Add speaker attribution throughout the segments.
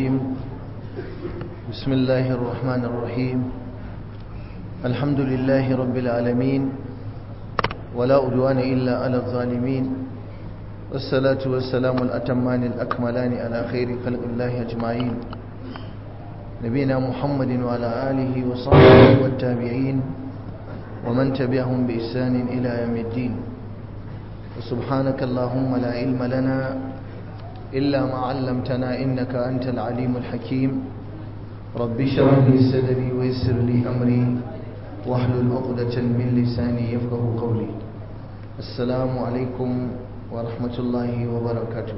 Speaker 1: الرجيم بسم الله الرحمن الرحيم الحمد لله رب العالمين ولا أدوان إلا على الظالمين والصلاة والسلام الأتمان الأكملان على خير خلق الله أجمعين نبينا محمد وعلى آله وصحبه والتابعين ومن تبعهم بإحسان إلى يوم الدين وسبحانك اللهم لا علم لنا إلا ما علمتنا إنك أنت العليم الحكيم رب اشرح لي صدري ويسر لي أمري واحلل عقدة من لساني يفقه قولي السلام عليكم ورحمة الله وبركاته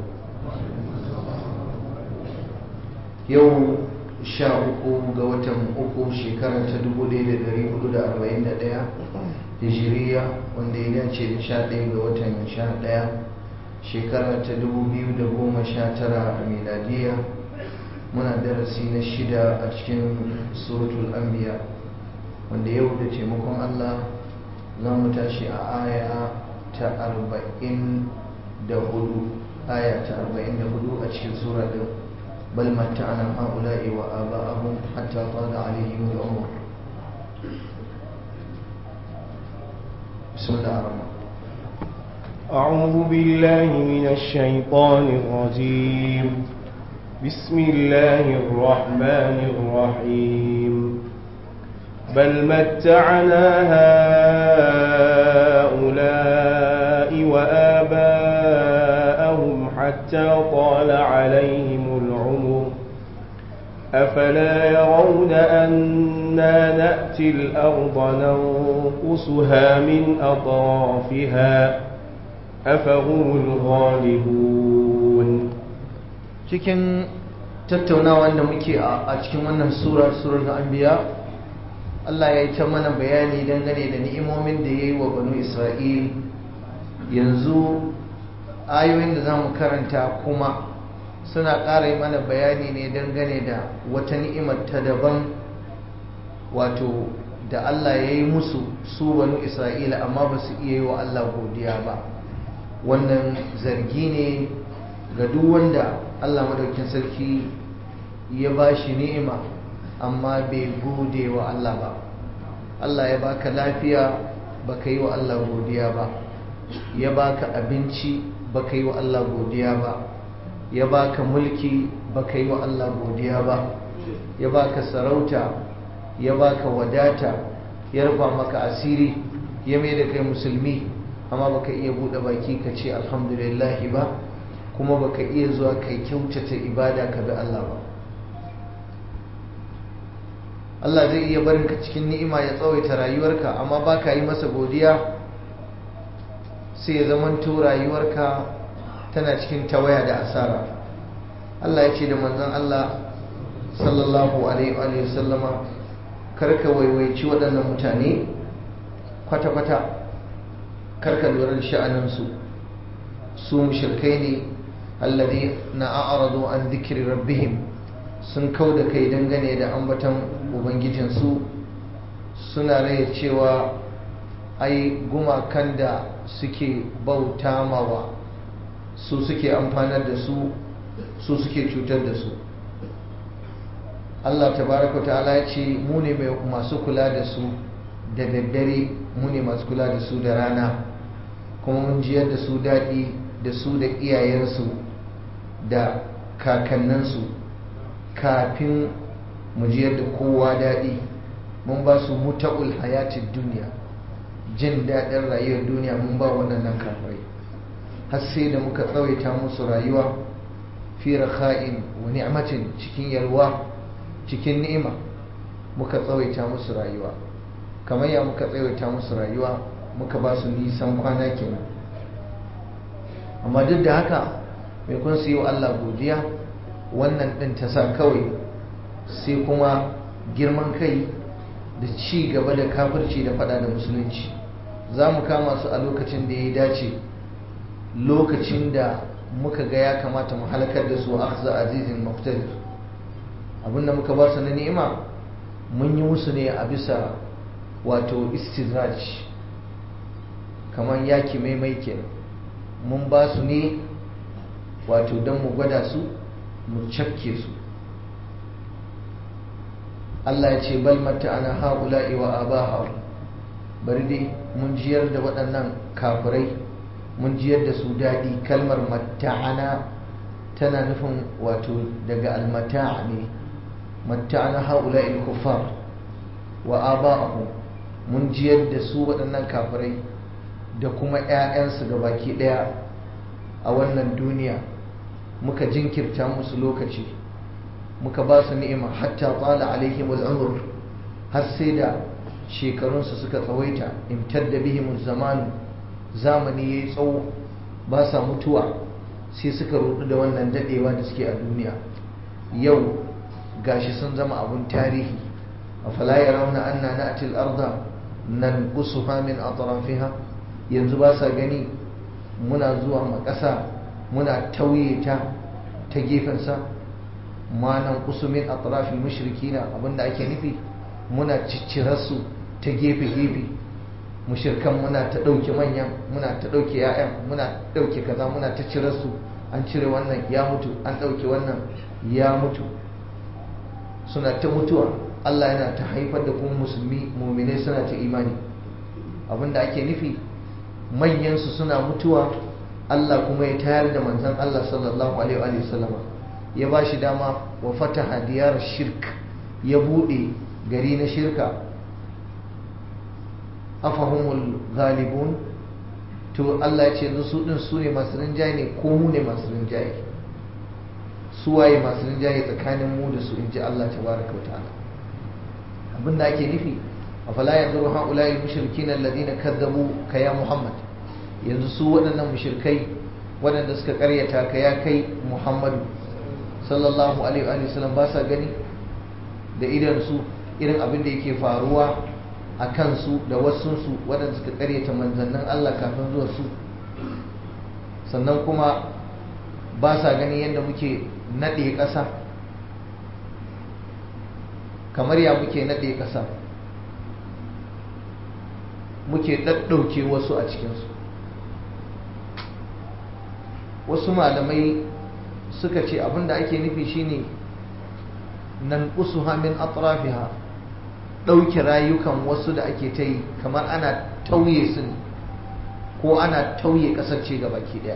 Speaker 1: يوم sha uku ga watan uku shekara ta dubu ɗaya da ɗari hudu da arba'in da ɗaya hijiriya wanda ya dace da sha ɗaya ga watan sha ɗaya shekara ta dubu biyu da goma sha tara a miladiya muna darasi na shida a cikin suratul anbiya wanda yau da taimakon allah za mu tashi a aya ta arba'in da hudu aya ta arba'in da hudu a cikin sura ɗin بل متعنا هؤلاء وآباءهم حتى طال عليهم العمر بسم الله الرحمن
Speaker 2: أعوذ بالله من الشيطان الرجيم بسم الله الرحمن الرحيم بل متعنا هؤلاء وآباءهم حتى طال عليهم العمر أفلا يرون أنا نأتي الأرض ننقصها من أطرافها أفهم الغالبون
Speaker 1: cikin tattaunawa da muke a cikin wannan sura surar anbiya Allah ya yi ta mana bayani dangane da ni'imomin da ya yi wa banu Isra'il yanzu ayoyin da za mu karanta kuma suna ƙara yi mana bayani ne dangane da wata ni'imar ta daban wato da Allah ya yi musu su banu Isra'ila amma ba su iya yi wa Allah godiya ba wannan zargi ne ga duk wanda Allah madaukin sarki ya ba shi ni'ima amma bai gode wa Allah ba Allah ya baka lafiya baka yi wa Allah godiya ba ya baka abinci baka yi wa Allah godiya ba ya baka mulki baka yi wa Allah godiya ba ya baka sarauta ya baka wadata ya rufa maka asiri ya mai da kai musulmi amma baka iya bude baki ka ce alhamdulillah ba kuma baka iya zuwa kai kyautata ibada ka bi Allah ba Allah zai iya barin ka cikin ni'ima ya tsawaita rayuwarka amma baka yi masa godiya sai ya zamanto rayuwarka tana cikin tawaya da asara Allah ya ce da manzon Allah sallallahu alaihi wa sallama karka waiwaici waɗannan mutane kwata-kwata karka lura da sha'aninsu su mushrikai ne alladhi na a'radu an dhikri rabbihim sun kau da kai dangane da ambaton ubangijinsu suna raya cewa ai gumakan da suke bauta mawa su suke amfanar da su su suke cutar da su Allah tabaraka ta'ala ya ce mu ne masu kula da su da daddare mu ne masu kula da su da rana kuma mun jiyar da su daɗi da su da iyayensu da kakanninsu kafin mu jiyar da kowa daɗi mun ba su muta'ul hayatin duniya jin daɗin rayuwar duniya mun ba waɗannan kafirai har sai da muka tsawaita musu rayuwa fi rakha'in wa ni'matin cikin yalwa cikin ni'ima muka tsawaita musu rayuwa kamar ya muka tsawaita musu rayuwa muka ba su nisan kwana kenan amma duk da haka mai kun su yi wa Allah godiya wannan ɗin ta sa kawai sai kuma girman kai da ci gaba da kafirci da fada da musulunci za mu kama su a lokacin da ya dace lokacin da muka ga ya kamata mu halakar da su akhza azizin muftadir abinda muka ba su na ni'ima mun yi musu ne a bisa wato istidraj kamar yaki maimai kenan mun ba su ne wato don mu gwada su mu cakke su Allah ya ce bal matta'ana haula'i wa abaha bari dai mun jiyar da waɗannan kafirai mun jiyar da su daɗi kalmar matta'ana tana nufin wato daga almata'a ne matta'ana haula'i kuffar wa aba'ahu mun jiyar da su waɗannan kafirai da kuma 'ya'yansu ga baki ɗaya a wannan duniya muka jinkirta musu lokaci muka ba su ni'ima hatta tsala alaihim al'umur har sai da shekarunsu suka tsawaita imtadda bihim zamanu zamani yayi tsawo ba sa mutuwa sai suka rudu da wannan dadewa da suke a duniya yau gashi sun zama abun tarihi afala yarawna anna na'ti al-arda nanqusuha min atrafiha yanzu ba sa gani muna zuwa makasa muna tauye ta ta gefensa ma nan kusumin atrafil mushrikina abinda ake nufi muna ciccirarsu ta gefe-gefe mushirkan muna ta ɗauke manyan muna ta ɗauke 'ya'yan muna ɗauke kaza muna ta cirarsu an cire wannan ya mutu an ɗauke wannan ya mutu suna ta mutuwa Allah yana ta haifar da kuma musulmi muminai suna ta imani abinda ake nufi manyansu suna mutuwa Allah kuma ya tayar da manzan Allah sallallahu alaihi wa sallama ya ba shi dama wa fataha diyar shirk ya bude gari na shirka afahumul ghalibun to Allah ya ce yanzu su din su ne masu rinjaye ne ko mu ne masu rinjaye su waye masu rinjaye tsakanin mu da su inji Allah tabaraka wa ta'ala abinda ake nufi afala yanzuru haula'i mushrikin alladhina kadzabu ka ya Muhammad yanzu su waɗannan mushrikai waɗanda suka karyata ka ya kai Muhammadu sallallahu alaihi wa sallam ba sa gani da idan su irin abin da yake faruwa a kansu da wasunsu waɗanda suka karyata manzannin Allah kafin zuwa su sannan kuma ba sa gani yadda muke naɗe ƙasa kamar ya muke naɗe ƙasa muke ɗaɗɗauke wasu a cikinsu wasu malamai suka ce abinda ake nufi shine nan usuha min atrafiha ɗauke rayukan wasu da ake ta yi kamar ana tauye su ne ko ana tauye ƙasar ce ga baki ɗaya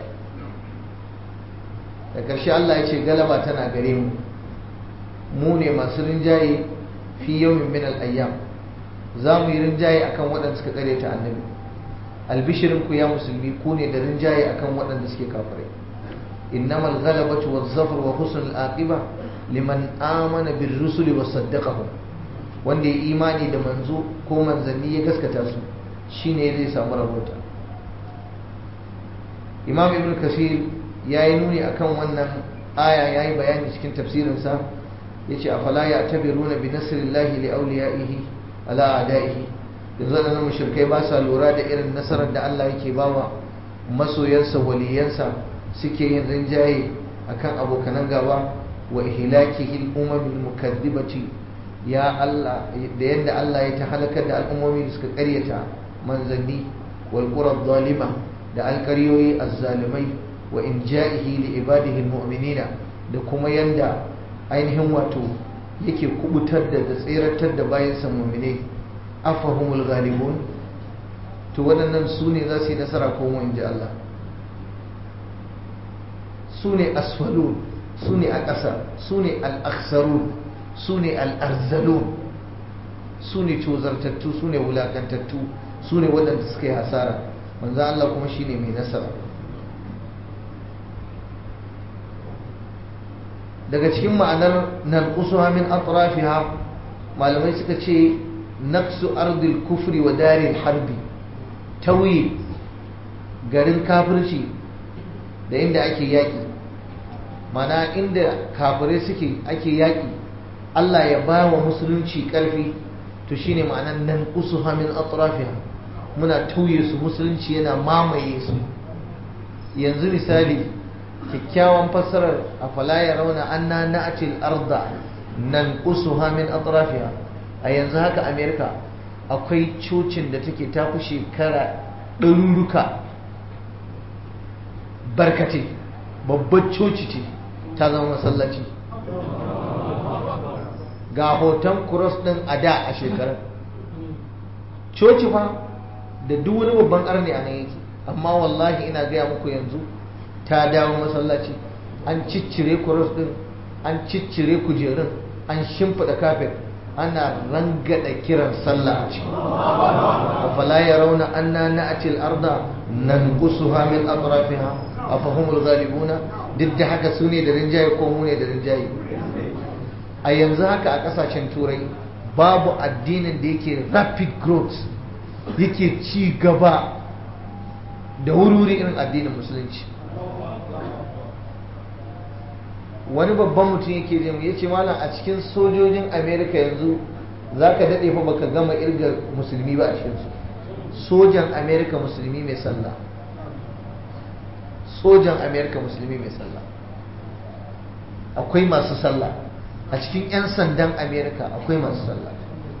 Speaker 1: da ƙarshe Allah ya ce galaba tana gare mu mu ne masu rinjaye fi yawmin min al-ayyam za mu yi rinjaye akan waɗanda suka kare ta annabi albishirin ku ya musulmi ku ne da rinjaye akan waɗanda suke kafirai innamal ghalabatu waz-zafar wa husnul aqiba liman amana bir rusuli wa saddaqahum wanda ya imani da manzo ko manzanni ya gaskata su shine zai samu rabota imam ibn kasir yayi nuni akan wannan aya yayi bayani cikin tafsirinsa yace afala ya tabiruna bi nasrillahi li awliyaihi ala adaihi yanzu da mushrikai ba sa lura da irin nasarar da Allah yake bawa masoyansa waliyansa suke yin rinjaye akan abokanan gaba wa ihlakihi al-umamil mukaddibati ya Allah da yadda Allah ya ta halakar da al'ummomi da suka karyata manzanni wal qura zalima da alƙaryoyi azzalimai wa inja'ihi li ibadihi al-mu'minina da kuma yanda ainihin wato yake kubutar da da tseratar da bayansa mu'minai afahumul ghalibun to waɗannan su ne za su yi nasara ko mu inji Allah su ne asfalun su ne a ƙasa su ne al'aksarun su ne al'arzalun su ne cozartattu su ne wulakantattu su ne waɗanda suka yi hasara manzo Allah kuma shi ne mai nasara daga cikin ma'anar nan usuha min atrafiha malamai suka ce naqsu ardil kufri wa daril harbi tauye garin kafirci da inda ake yaƙi mana inda kafirai suke ake yaƙi Allah ya ba wa musulunci ƙarfi to shine ma'anar nan usuha min atrafiha muna tauye su musulunci yana mamaye su yanzu misali kyakkyawan fassarar a falaya rauna anna na'atil arda nan usuha min atrafiha a yanzu haka amerika akwai cocin da take tafi shekara ɗaruruka barkate babbar coci ce ta zama masallaci ga hoton cross din a da a shekarar coci fa da duk wani babban arni a nan yake amma wallahi ina gaya muku yanzu ta dawo masallaci an ciccire cross din an ciccire kujerun an shimfiɗa kafet ana rangada kiran sallah a ciki afala yarawna anna na'ti al-arda nanqusuha min atrafiha afahumul ghalibuna duk da haka su ne da rinjaye ko mu ne da rinjaye a yanzu haka a kasashen turai babu addinin da yake rapid growth yake ci gaba da wuri irin addinin musulunci wani babban mutum yake jin ya ce malam a cikin sojojin amerika yanzu za ka daɗe fa baka gama irga musulmi ba a cikinsu sojan amerika musulmi mai sallah sojan amerika musulmi mai sallah akwai masu sallah a cikin 'yan sandan amerika akwai masu sallah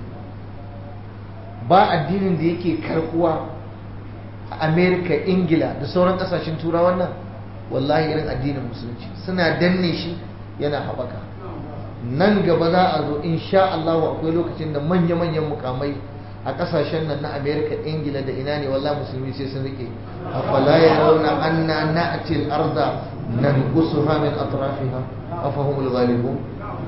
Speaker 1: ba addinin da yake karkuwa a amerika ingila da sauran kasashen turawa nan wallahi irin addinin musulunci suna danne shi yana haɓaka nan gaba za a zo insha Allah akwai lokacin da manya-manyan mukamai a kasashen nan na amerika ingila da ina ne wallahi musulmi sai sun rike afala ya rauna anna na'ti al-arda nanqusuha min atrafiha afahumul ghalibun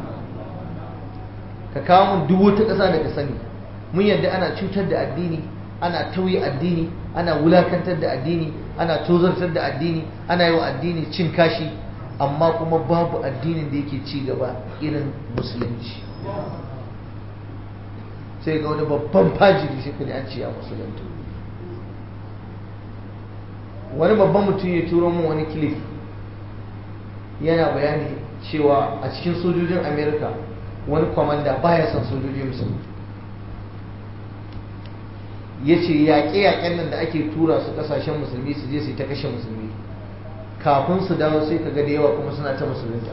Speaker 1: ka kawo mun duk wata ƙasa da ka sani mun yadda ana cutar da addini ana tauye addini ana wulakantar da addini ana tozartar da addini ana yi wa addini cin kashi amma kuma babu addinin da yake ci gaba irin musulunci sai ga wani babban fajiri sai ka an ce a musulunta wani babban mutum ya turo mun wani kilif yana bayani cewa a cikin sojojin amerika wani kwamanda baya son sojoji musulmi ya ce yaƙe-yaƙen nan da ake tura su ƙasashen musulmi su je su yi ta kashe musulmi kafin su dawo sai ka ga da yawa kuma suna ta musulunta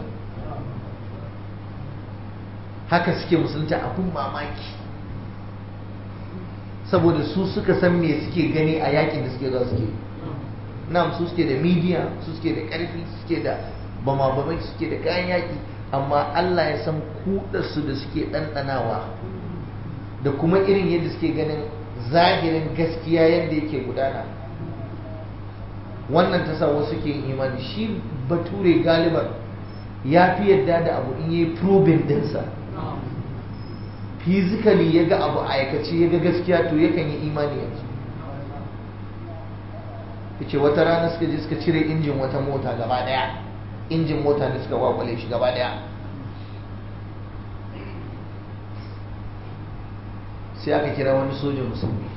Speaker 1: haka suke musulunta abin mamaki saboda su suka san me suke gani a yakin da suke za suke nam su suke da midiya su suke da ƙarfi suke da bama-bamai suke da kayan yaƙi amma Allah ya san kudarsu da suke ɗanɗanawa da kuma irin yadda suke ganin zahirin gaskiya yadda yake gudana wannan ta sa wasu ke imani shi bature galiban ya fi yadda da abu in yi probing dinsa physically ya ga abu aikace ya ga gaskiya to yakan yi imani yanzu ce wata rana suka je suka cire injin wata mota gaba daya injin mota da suka kwakwale shi gaba daya sai aka kira wani sojan musulmi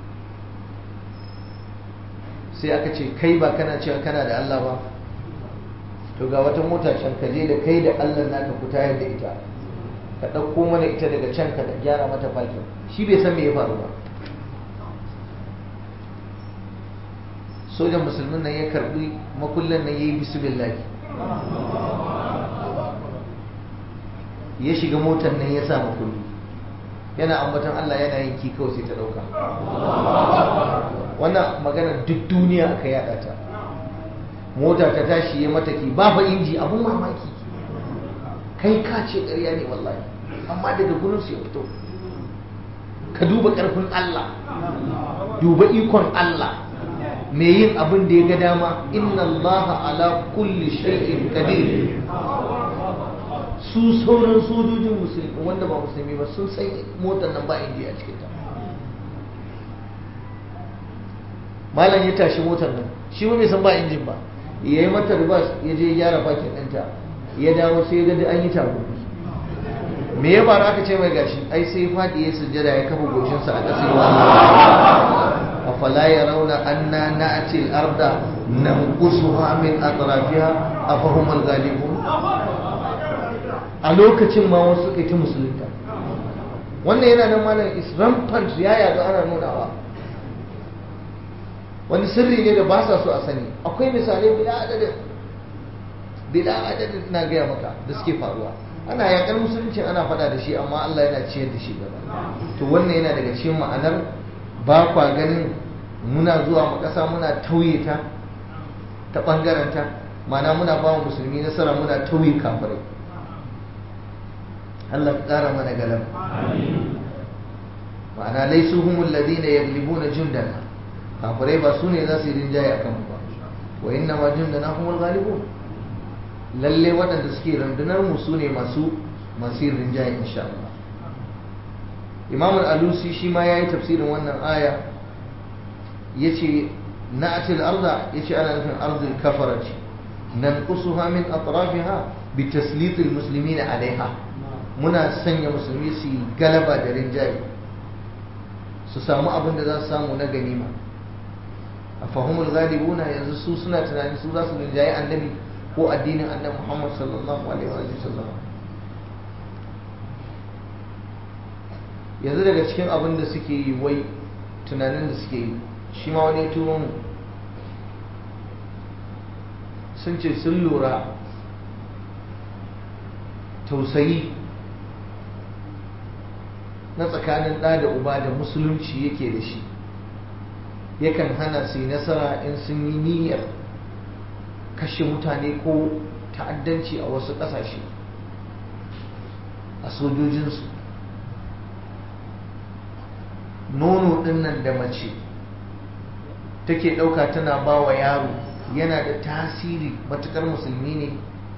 Speaker 1: sai aka ce kai ba kana cewa kana da Allah ba to ga wata mota can ka je da kai da Allah naka ku tayar da ita ka ɗauko mana ita daga can ka da gyara mata fakin shi bai san me ya faru ba sojan musulmin nan ya karbi makullan nan ya yi bismillah ya shiga motar nan ya sa makulli yana ambatan Allah yana yin ki kawai sai ta dauka wannan magana duk duniya aka yada ta mota ta tashi ya mata ki ba fa inji abun mamaki kai ka ce ƙarya ne wallahi amma daga gurin su ya fito ka duba ƙarfin Allah duba ikon Allah me yin abin da ya ga dama inna Allah ala kulli shay'in qadir su sauran sojojin musulmi wanda ba musulmi ba sun san motar nan ba inji a cikinta malam ya tashi motar nan shi bai san ba injin ba ya yi mata ribas ya je gyara fakin ɗinta ya dawo sai ya gadi an yi tagogi me ya faru aka ce mai gashi ai sai faɗi ya sujjada ya kafa goshinsa a ƙasa yawa afala ya rauna anna na'ati al-arda nanqusuha min atrafiha afahum al-ghalibun a lokacin ma wasu suka ta musulunta wannan yana nan malam is rampant ya yaga ana nunawa wani sirri ne da ba sa so a sani akwai misalai bila adadin bila adadin na gaya maka da suke faruwa ana yakar musulunci ana fada da shi amma Allah yana ciyar da shi gaba to wannan yana daga cikin ma'anar ba kwa ganin muna zuwa mu kasa muna tauye ta ta bangaren ta ma'ana muna ba musulmi nasara muna tauye kafirai Allah ka ƙara mana galaba ma'ana laisu humul ladina yaglibuna jundana kafirai ba su ne za su yi rinjaye akan mu ba wa inna ma jundana humul ghalibun lalle waɗanda suke rundunar mu su ne masu masu yin rinjaye insha Allah Imam al-Alusi shi ma yayi tafsirin wannan aya yace na'atil arda yace ana nufin ardul kafarati nanqusuha min atrafiha bi taslit al-muslimin alaiha muna sanya musulmi su galaba da rinjaye su samu abin da za su samu na ganima a fahimul galibuna yanzu su suna tunanin su za su rinjaye annabi ko addinin annabi Muhammad sallallahu alaihi wa sallam yanzu daga cikin abin da suke yi wai tunanin da suke yi shi ma wani turo mu sun ce sun lura tausayi na tsakanin ɗa da uba da musulunci yake da shi yakan hana su yi nasara in sun yi niyyar kashe mutane ko ta'addanci a wasu ƙasashe a sojojinsu nono ɗinnan da mace take ɗauka tana ba wa yaro yana da tasiri matuƙar musulmi ne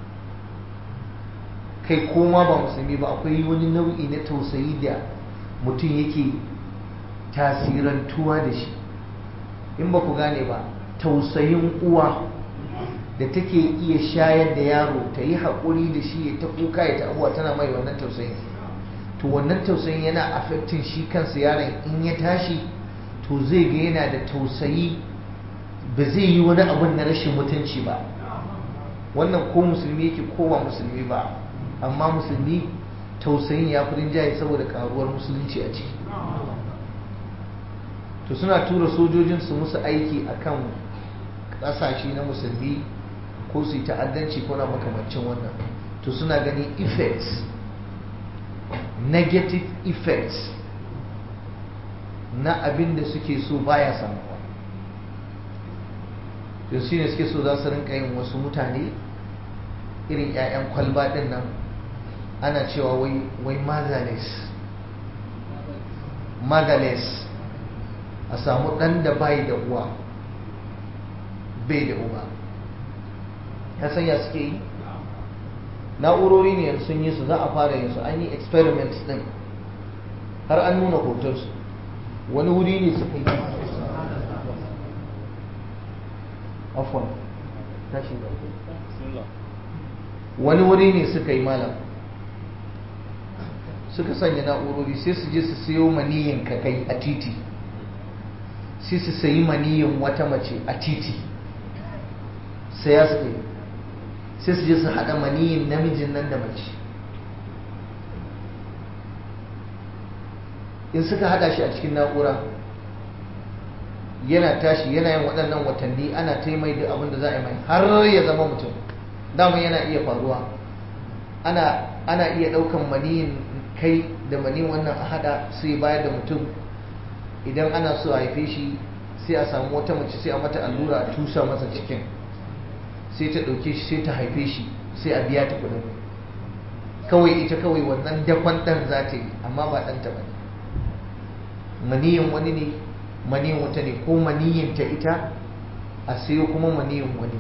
Speaker 1: kai koma ba musulmi ba akwai wani nau'i na tausayi da mutum yake tasirantuwa da shi in ba ku gane ba tausayin uwa da take iya shayar da yaro ta yi haƙuri da shi ya ta kuka ya ta abuwa tana mai wannan tausayin to wannan tausayin yana affectin shi kansa yaron in ya tashi to zai ga yana da tausayi ba zai yi wani abun na rashin mutunci ba wannan ko musulmi yake ko ba musulmi ba amma musulmi tausayin ya fi rinjaye saboda karuwar musulunci a ciki to suna tura sojojin su musu aiki akan kasashe na musulmi ko su yi ta'addanci ko na makamancin wannan to suna ganin effects negative effects na abin da suke so baya samuwa to shi ne suke so za su rinka yin wasu mutane irin 'ya'yan kwalba din nan ana cewa wai wai motherless motherless a samu ɗan da bai da uwa bai da uba ya sanya suke yi na'urori ne yanzu sun yi su za a fara yin su an yi experiments din har an nuna hotonsu wani wuri ne suka yi afon tashin wani wuri ne suka yi malam suka sanya na'urori sai su je su siyo maniyin kakai a titi sai su sayi maniyin wata mace a titi sai ya suka yi sai su je su haɗa maniyin namijin nan da mace in suka haɗa shi a cikin na'ura yana tashi yana yin waɗannan watanni ana taimai da abin da za a yi mai har ya zama mutum dama yana iya faruwa ana ana iya ɗaukan maniyin kai da maniyin wannan a haɗa sai bayar da mutum idan ana so a haife shi sai a samu wata mace sai a mata allura a tusa masa cikin sai ta ɗauke shi sai ta haife shi sai a biya ta kuɗin kawai ita kawai wannan dakon ɗan za ta yi amma ba ɗanta ba ne maniyin wani ne maniyin wata ne ko maniyin ta ita a sayo kuma maniyin wani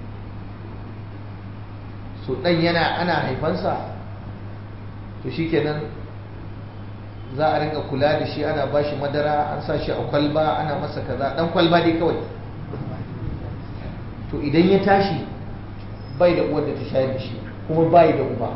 Speaker 1: so ɗan yana ana haifansa to shikenan za a rinka kula da shi ana ba shi madara an sa shi a kwalba ana masa kaza ɗan kwalba dai kawai to idan ya tashi bai da uwar da ta shayar da shi kuma bai da uba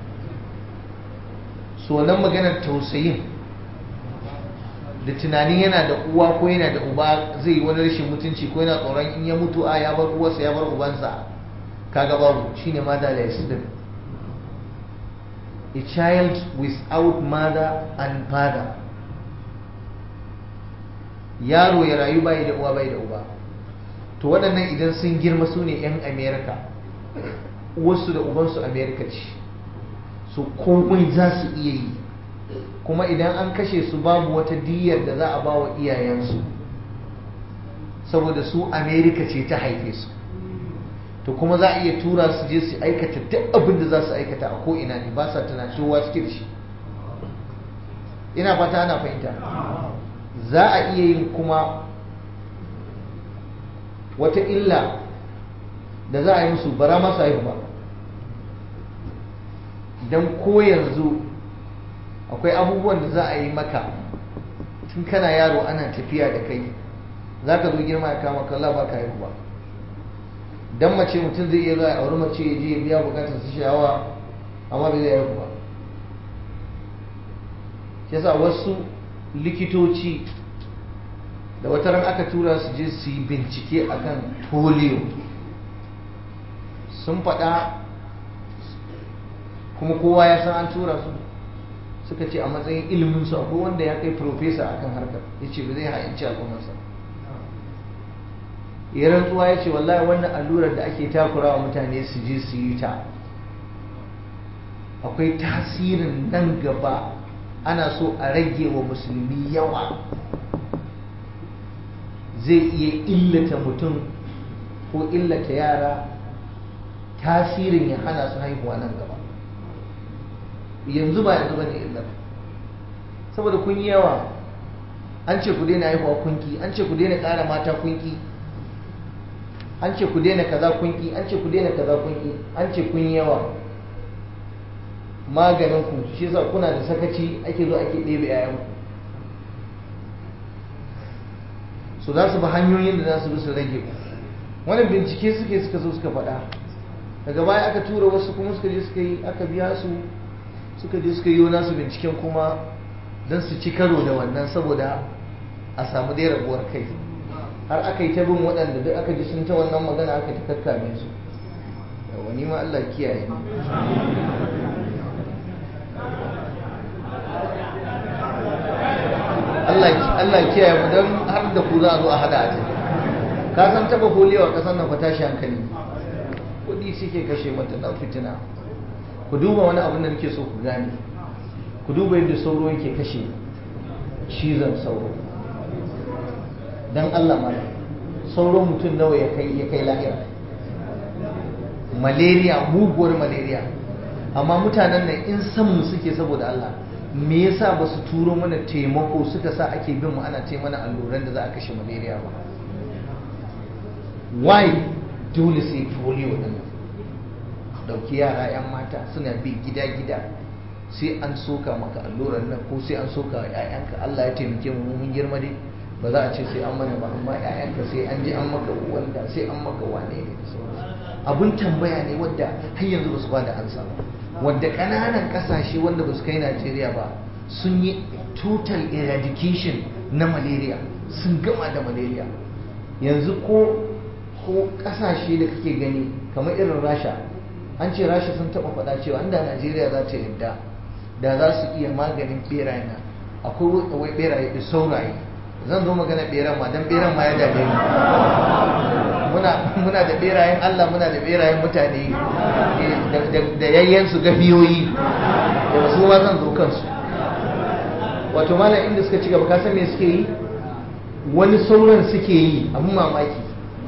Speaker 1: so nan maganar tausayin da tunanin yana da uwa ko yana da uba zai yi wani rashin mutunci ko yana tsoron in ya mutu a ya bar uwarsa ya bar ubansa kaga babu shine motherless din a child without mother and father yaro ya rayu bai da uwa bai da uba to waɗannan idan sun girma su ne 'yan amerika uwarsu da ubansu amerika ce su komai za su iya yi kuma idan an kashe su babu wata diyar da za a ba wa iyayensu saboda su amerika ce ta haife su to kuma za a iya tura su je su aikata duk abin da za su aikata a ko'ina ne ba sa tunanin wa suke da shi ina fata ana fahimta za a iya yin kuma wata illa da za a yi musu bara masu haihu ba don ko yanzu akwai abubuwan da za a yi maka tun kana yaro ana tafiya da kai za ka zo girma ya kama kalla ba ka haihu ba don mace mutum zai iya za a auri mace ya je ya biya bukatar su sha'awa amma bai zai haihu ba shi yasa wasu likitoci da wata ran aka tura su je su yi bincike akan polio sun faɗa kuma kowa ya san an tura su suka ce a matsayin iliminsu akwai wanda ya kai profesa akan harkar ya ce ba zai ha'inci al'ummarsa ya rantsuwa ya ce wallahi wannan allurar da ake takura wa mutane su je su yi ta akwai tasirin nan gaba ana so a rage wa musulmi yawa zai iya illata mutum ko illata yara tasirin ya hana su haihuwa nan gaba yanzu ba yanzu bane illar saboda kun yi yawa an ce ku daina haihuwa kunki an ce ku daina ƙara mata kunki an ce ku daina kaza kunki an ce ku daina kaza kunki an ce kun yi yawa maganin ku shi yasa kuna da sakaci ake zo ake ɗebe yayan ku so za su bi hanyoyin da za su bi su rage ku wani bincike suke suka zo suka faɗa daga baya aka tura wasu kuma suka je suka yi aka biya su suka je suka yi nasu binciken kuma don su ci karo da wannan saboda a samu dai rabuwar kai har aka yi ta bin waɗanda duk aka ji sun ta wannan magana aka ta kakkame su wani ma Allah kiyaye Allah kiyaye mu don har da ku za a zo a hada a ta ka san taba foliyo a ƙasar nan fa tashi hankali kuɗi suke kashe mata na fitina ku duba wani abin da nake so ku gane ku duba yadda sauro yake kashe cizon sauro don Allah mala sauro mutum nawa ya kai ya kai lahira malaria muguwar malaria amma mutanen nan in san mu suke saboda Allah me yasa ba su turo mana taimako suka sa ake bin mu ana ce mana alluran da za a kashe malaria ba why dole sai polio din dauki yara 'yan mata suna bi gida-gida sai an soka maka allurar nan ko sai an soka wa 'ya'yanka Allah ya taimake mu mun girma dai ba za a ce sai an mana ba amma 'ya'yanka sai an ji an maka wanda sai an maka wane ne da sauransu abun tambaya ne wadda har yanzu ba su ba da ansa ba wadda ƙananan ƙasashe wanda ba su kai Najeriya ba sun yi total eradication na malaria sun gama da malaria yanzu ko ko ƙasashe da kake gani kamar irin rasha an ce rasha sun taba faɗa cewa inda najeriya za ta yadda da za su iya maganin beraye na akwai wai beraye da sauraye zan zo magana beran ma don beran ma ya dame ni muna da berayen allah muna da berayen mutane da yayyensu gafiyoyi da su ma zan zo kansu wato malam inda suka ci gaba kasan me suke yi wani sauran suke yi abin mamaki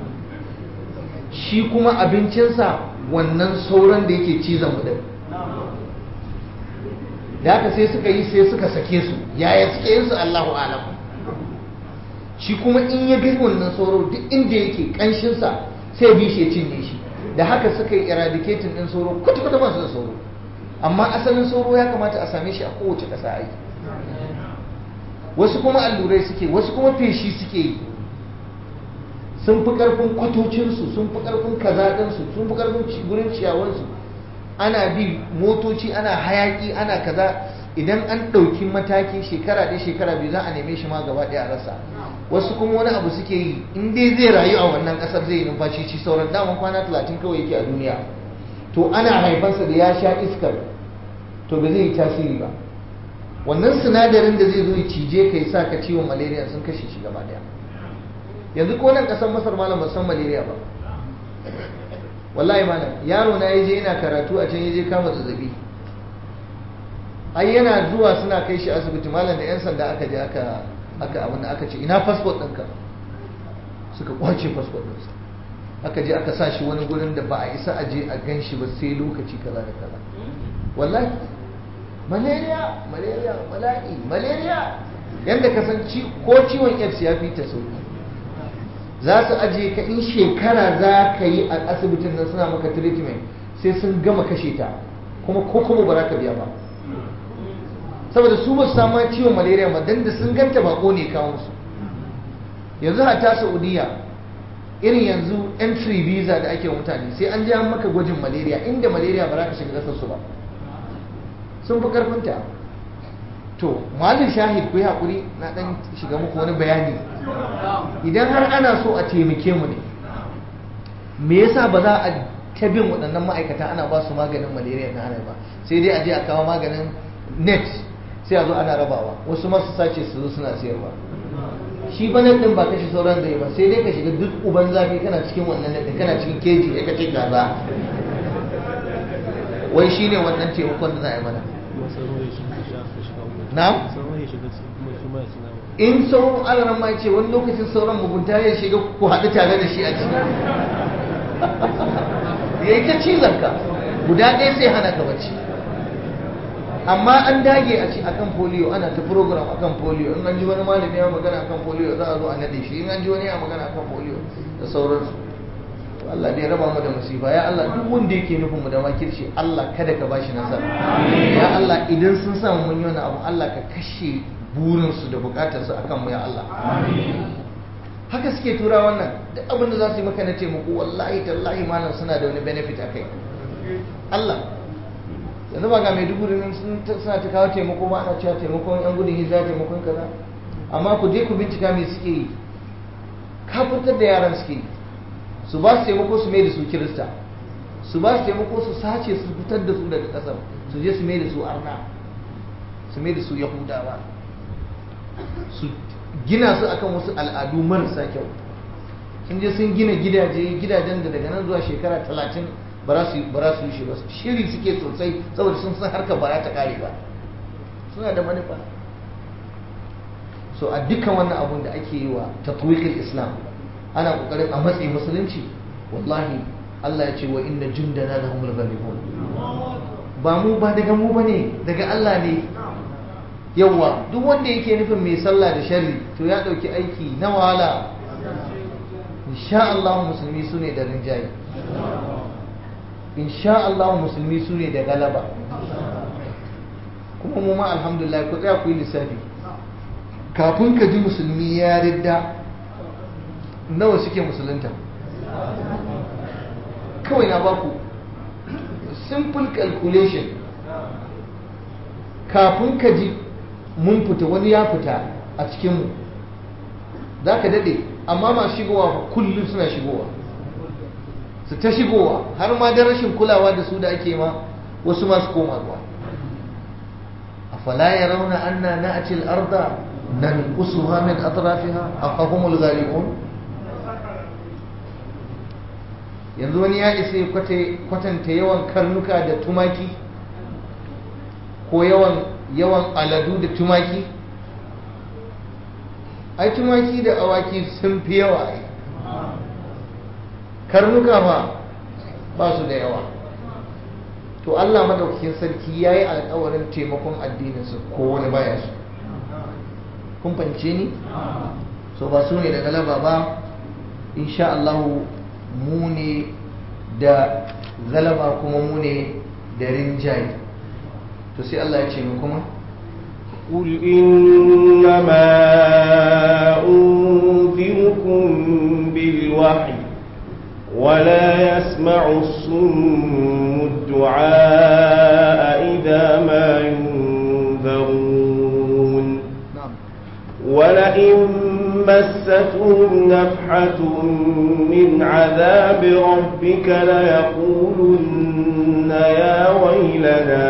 Speaker 1: shi kuma abincinsa wannan sauran da yake cizon mu din da haka sai suka yi sai suka sake su yaya suke yin su Allahu alam shi kuma in ya gani wannan sauro duk inda yake kanshinsa sai bi shi ya cinye shi da haka suka yi eradicating din sauro kwata kwata ba su da sauro amma asalin sauro ya kamata a same shi a kowace ƙasa ai wasu kuma allurai suke wasu kuma feshi suke yi sun fi ƙarfin kwatocinsu sun fi ƙarfin kazaɗinsu sun fi ƙarfin gurin ciyawansu ana bi motoci ana hayaƙi ana kaza idan an ɗauki mataki shekara ɗaya shekara biyu za a neme shi ma gaba ɗaya a rasa wasu kuma wani abu suke yi in dai zai rayu a wannan ƙasar zai yi numfashi ci sauran daman kwana talatin kawai yake a duniya to ana haifansa da ya sha iskar to ba zai yi tasiri ba wannan sinadarin da zai zo ya cije ka sa ka ciwon malaria sun kashe shi gaba ɗaya yanzu ko nan kasar masar malam san malaria ba wallahi malam yaro na yaje yana karatu a can yaje kama zazzabi ai yana zuwa suna kai shi asibiti malam da yan sanda aka je aka aka abin da aka ce ina passport ɗinka suka kwace passport ɗinsa aka je aka sa shi wani gurin da ba a isa a je a gan shi ba sai lokaci kaza da kaza wallahi malaria malaria bala'i malaria yadda ka san ko ciwon aids ya fi ta sauki za su aje ka in shekara za ka yi a asibitin nan suna maka treatment sai sun gama kashe ta kuma ko kuma ba za ka biya ba saboda su ba su samu ciwon malaria ba dan da sun ganta bako ne kawo musu yanzu hata saudiya irin yanzu entry visa da ake mutane sai an je an maka gwajin malaria inda malaria ba za ka shiga kasar su ba sun fi karfinta to malin shahid ku yi haƙuri na ɗan shiga muku wani bayani idan har ana so a taimake mu ne me yasa ba za a ta bin waɗannan ma'aikata ana ba su maganin malaria na ana ba sai dai a je a kawo maganin net sai a zo ana rabawa wasu masu sace su zo suna sayarwa shi ba nan ɗin ba kashe sauran da ba sai dai ka shiga duk uban zafi kana cikin wannan net kana cikin keji ya kace gaza wai shine wannan taimakon da za a yi mana na? in sauran alaran ma ce wani lokacin sauran mugunta ya shiga ku haɗu tare da shi a ciki ya yi ta cizon ka guda ɗaya sai hana ka bacci amma an dage a ci akan polio ana ta program akan polio in an ji wani malami ya magana akan polio za a zo a naɗe shi in an ji wani ya magana akan polio da sauransu Allah da ya raba mu da musifa ya Allah duk wanda yake nufin mu da makirci Allah kada ka bashi nasara ya Allah idan sun samu mun yi wani abu Allah ka kashe burinsu da bukatarsu akan mu ya Allah haka suke tura wannan duk abin da za su yi maka na taimako wallahi tallahi malam suna da wani benefit akai Allah yanzu ba ga mai dubu nan suna ta kawo taimako ba ana cewa taimakon yan gudun hijira taimakon kaza amma ku je ku bincika me suke yi kafurtar da yaran suke yi su ba su taimako su mai da su kirista su ba su taimako su sace su fitar da su daga kasar su je su mai da su arna su mai da su yahudawa su gina su akan wasu al'adu marasa kyau sun je sun gina gidaje gidajen da daga nan zuwa shekara talatin ba za su yi shi ba shiri suke sosai saboda sun san harkar ba ta kare ba suna da manufa so a dukkan wannan abun da ake yi wa tatwiqil islam ana kokarin a matsayin musulunci wallahi Allah ya ce wa inna jundana lahumul ghalibun ba mu ba daga mu bane daga Allah ne yawa duk wanda yake nufin mai sallah da sharri to ya dauki aiki na wahala insha Allah musulmi su ne da rinjaye insha Allah musulmi su ne da galaba kuma mu ma alhamdulillah ku tsaya ku yi lissafi kafin ka ji musulmi ya ridda nawa suke musulunta kawai na baku simple calculation kafin ka ji mun fita wani ya fita a cikinmu za ka daɗe amma masu shigowa kullum suna shigowa su ta shigowa har ma da rashin kulawa da su da ake ma wasu masu koma zuwa a fala ya rauna anna na'ati al-arda nanqusuha min atrafiha afahumul ghalibun yanzu wani ya isa kwatanta yawan karnuka da tumaki ko yawan yawan aladu da tumaki ai tumaki da awaki sun fi yawa ai karnuka ma ba su da yawa to Allah madaukakin sarki ya yi alkawarin taimakon addininsu ko wani baya su kun fahimce ni so ba su ne da galaba ba insha Allah mu ne da galaba kuma mu ne da rinjaye to sai Allah ya ce mu kuma
Speaker 2: قل إنما أنذركم بالوحي ولا يسمع الصم الدعاء إذا ما ينذرون
Speaker 1: na'am
Speaker 2: ولئن مستهم نفحة من عذاب ربك ليقولن يا ويلنا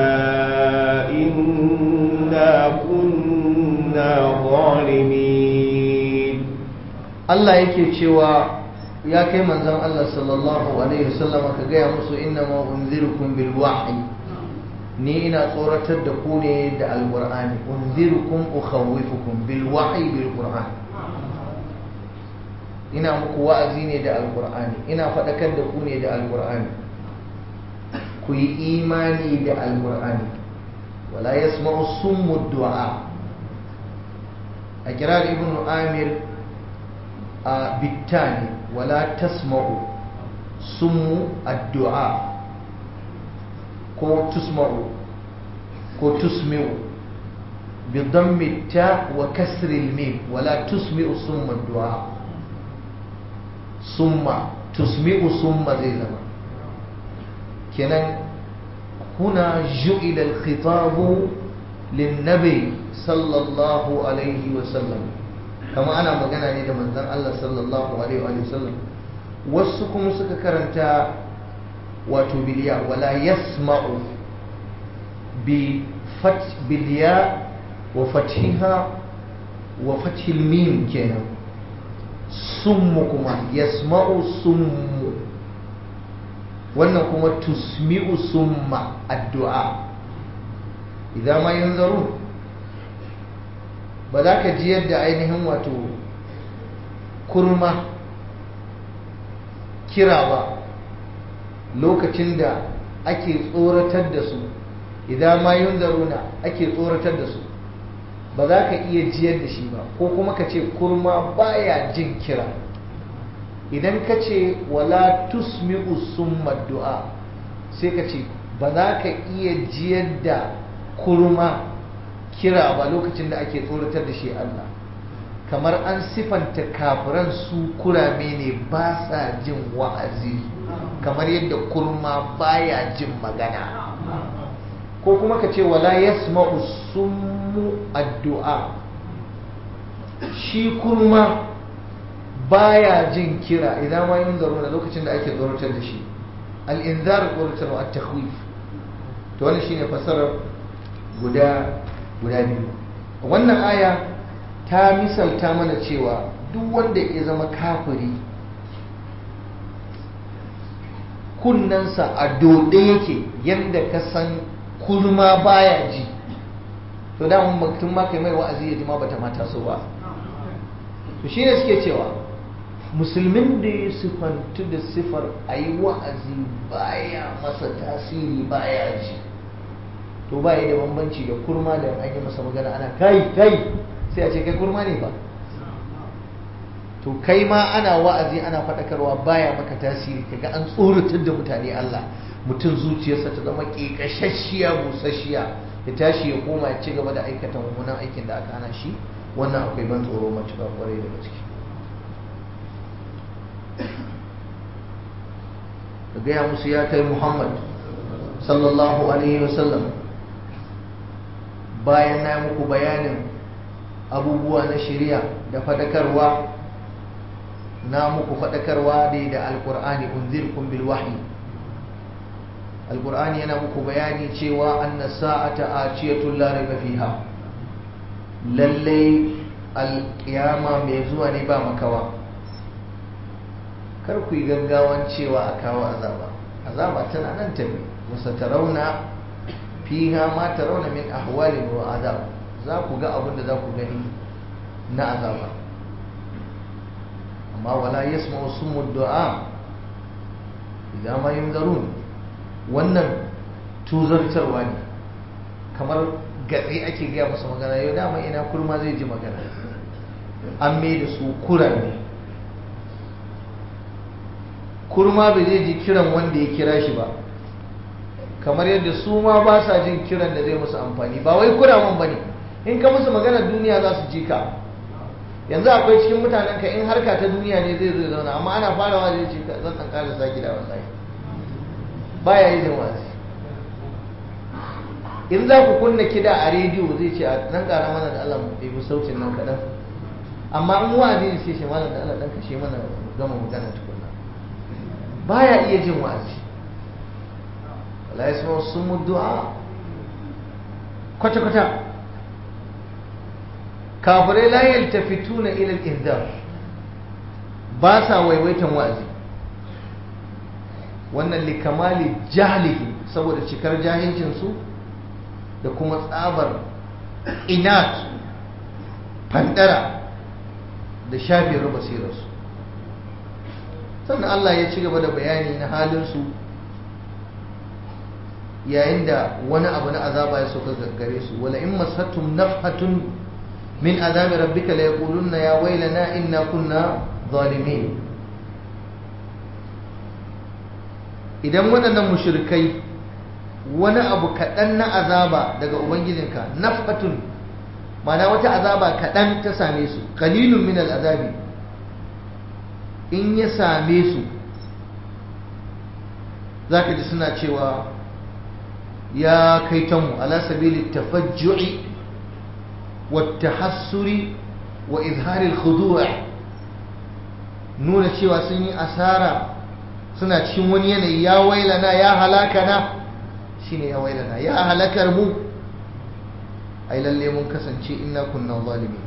Speaker 2: إنا كنا ظالمين
Speaker 1: Allah yake cewa ya kai manzon Allah sallallahu alaihi wasallam ka gaya musu inna ma unzirukum bil wahyi ni ina tsoratar da ku ne da alqur'ani unzirukum ukhawwifukum bil wahyi bil qur'an ina muku wa'azi ne da alqur'ani ina faɗakar da ku ne da alqur'ani ku yi imani da alqur'ani wala yasma'u summu du'a a kirar ibn amir a bittani wala tasma'u summu addu'a ko tusma'u ko tusmi'u بضم التاء وكسر الميم ولا تسمع صم الدعاء صم تسمع صم زي زمان كنن هنا جعل الخطاب للنبي صلى الله عليه وسلم كما أنا مجانا لي من ذن الله صلى الله عليه وآله وسلم وسكم سك كرنتا وتبليا ولا يسمع بفتح بالياء وفتحها وفتح الميم كنا سم كما يسمع سم wannan kuma tusmi'u summa addu'a idan ma yanzaru ba za ka ji yadda ainihin wato kurma kira ba lokacin da ake tsoratar da su idan ma yanzaruna ake tsoratar da su ba za ka iya jiyar da shi ba ko kuma ka ce kurma baya jin kira idan ka ce wala tusmi'u summa du'a sai ka ce ba za ka iya jiyar da kurma kira ba lokacin da ake tsoratar da shi Allah kamar an sifanta kafiran su kurame ne ba sa jin wa'azi kamar yadda kurma baya jin magana ko kuma ka ce wala yasma'u summu addu'a shi kurma baya jin kira idan ma yin zaro da lokacin da ake tsoratar da shi al'inzar tsoratar wa takhwif to wannan shine fasarar guda guda biyu wannan aya ta misalta mana cewa duk wanda ya zama kafiri kunnensa a dode yake yadda ka san kurma baya ji to da mun mutum ma kai mai wa'azi ya ji ma bata mata so ba to shine suke cewa musulmin da ya sifantu da sifar ayi wa'azi baya masa tasiri baya ji to baya da bambanci da kurma da an yi masa magana ana kai kai sai a ce kai kurma ne ba to kai ma ana wa'azi ana faɗakarwa baya maka tasiri kaga an tsoratar da mutane Allah mutum zuciyarsa ta zama ƙeƙashashiya busasshiya ya tashi ya koma ya ci gaba da aikata mummunan aikin da aka hana shi wannan akwai ban tsoro matuƙa kwarai daga ciki ka gaya musu ya kai muhammad sallallahu alaihi wasallam bayan na muku bayanin abubuwa na shari'a da fadakarwa na muku fadakarwa dai da alkur'ani unzirkum bil wahyi alkur'ani yana muku bayani cewa anna sa'ata atiyatun la raiba fiha lalle alkiyama mai zuwa ne ba makawa kar ku yi gaggawan cewa a kawo azaba azaba tana nan tafi musa tarauna fiha ma tarauna min ahwalin wa azab za ku ga abin da za ku gani na azaba amma wala yasma'u summu du'a idan ma yunzarun wannan tuzartarwa ne kamar gatsi ake gaya masa magana yau dama ina kurma zai ji magana an mai da su kurame kurma bai zai ji kiran wanda ya kira shi ba kamar yadda su ma ba sa jin kiran da zai musu amfani ba wai kuraman ba ne in ka musu magana duniya za su ji ka yanzu akwai cikin mutanen ka in harka ta duniya ne zai zo zauna amma ana farawa zai ce zan ɗan ƙara sa gida wallahi baya yi jin wasi in za ku kunna kida a rediyo zai ce a nan ƙara mana da Allah mu ɗebi sautin nan kaɗan amma in wa'azi ne sai shi malam da Allah ɗan kashe mana gama magana tukunna baya iya jin wa'azi wala yasma sumu du'a kwata kwata kafirai la yaltafituna ila al-inzar ba sa waiwaitan wa'azi wannan likamali jahlihi saboda cikar jahilcin su da kuma tsabar inat fandara da shafin basirarsu sannan Allah ya ci gaba da bayani na halinsu yayin da wani abu na azaba ya sauka gare su wala in masattum nafhatun min azabi rabbika la yaquluna ya waylana inna kunna zalimin idan waɗannan mushrikai wani abu kaɗan na azaba daga ubangijinka nafhatun mana wata azaba kaɗan ta same su kalilun min al'azabi in ya same su za ka ji suna cewa ya kai tanmu ala sabili tafajju'i wa tahassuri wa izharil khudu' nuna cewa sun yi asara suna cikin wani yanayi ya wailana ya halakana shine ya wailana ya halakar mu ai lalle mun kasance inna kunna zalimin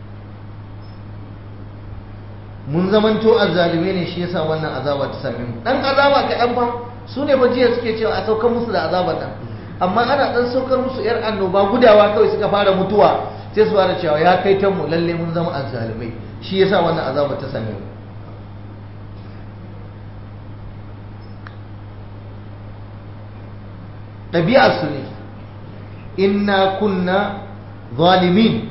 Speaker 1: mun zamanto azzalime ne shi yasa wannan azaba ta same mu dan azaba kaɗan fa su ne fa jiya suke cewa a saukar musu da azabar nan amma ana dan saukar musu yar annoba gudawa kawai suka fara mutuwa sai su fara cewa ya kai ta mu lalle mun zama azzalimai shi yasa wannan azaba ta same mu ɗabi'arsu ne inna kunna zalimin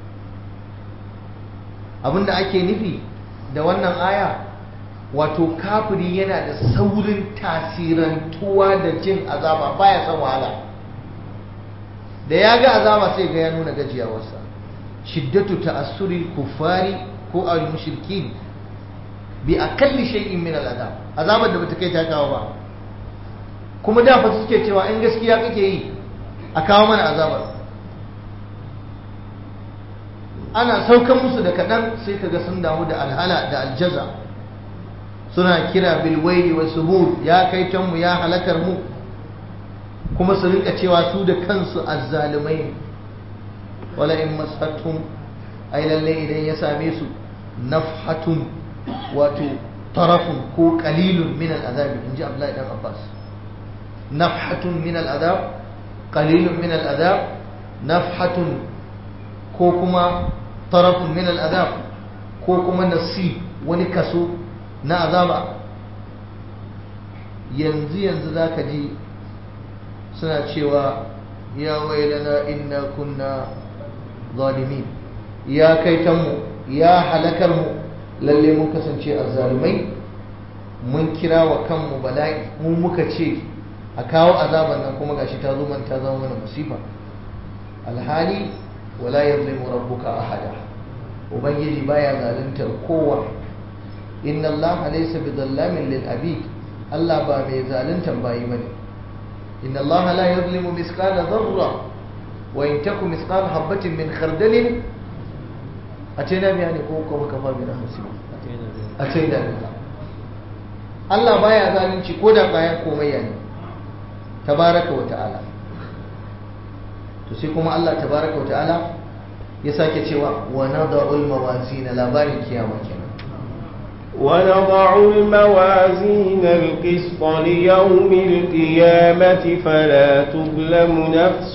Speaker 1: abinda ake nufi da wannan aya wato kafiri yana da saurin tasirantuwa da jin azaba baya son wahala da ya ga azaba sai ga ya nuna gajiyawarsa shiddatu ta'assuri kufari ko al mushrikin bi akalli shay'in min al azab azabar da bata kai ta kawo ba kuma da fa suke cewa in gaskiya kake yi a kawo mana azabar ana saukan musu da kaɗan sai kaga sun damu da alhala da aljaza suna kira bilwaili wa subur ya kai mu ya halakar mu kuma su rinka cewa su da kansu azzalumai wala in masattum ai lalle idan ya same su nafhatun wato tarafun ko qalilun min al'azabi inji Abdullahi dan Abbas nafhatun min al'azab qalilun min al'azab nafhatun ko kuma tarafun min al'azab ko kuma nasib wani kaso na azaba yanzu yanzu za ka ji suna cewa ya wailana inna kunna zalimin ya kai mu ya halakar mu lalle mun kasance azzalumai mun kira wa kanmu bala'i mu muka ce a kawo azaban nan kuma gashi ta zo man ta zama mana musifa alhali wala yazlimu rabbuka ahada ubangiji baya zaluntar kowa inna allaha laysa bidallamin lil abid Allah ba mai zaluntar bayi bane inna allaha la yuzlimu mithqala dharra wa in taku mithqala habatin min khardalin atayna biha ne ko kuma kafa bi rahmasi atayna biha Allah baya zalunci ko da bayan komai ne tabaraka wa ta'ala to sai kuma Allah tabaraka wa ta'ala ya sake cewa wa nada'ul mawazin labarin kiyama kenan
Speaker 2: ونضع الموازين القسط ليوم القيامة فلا تظلم نفس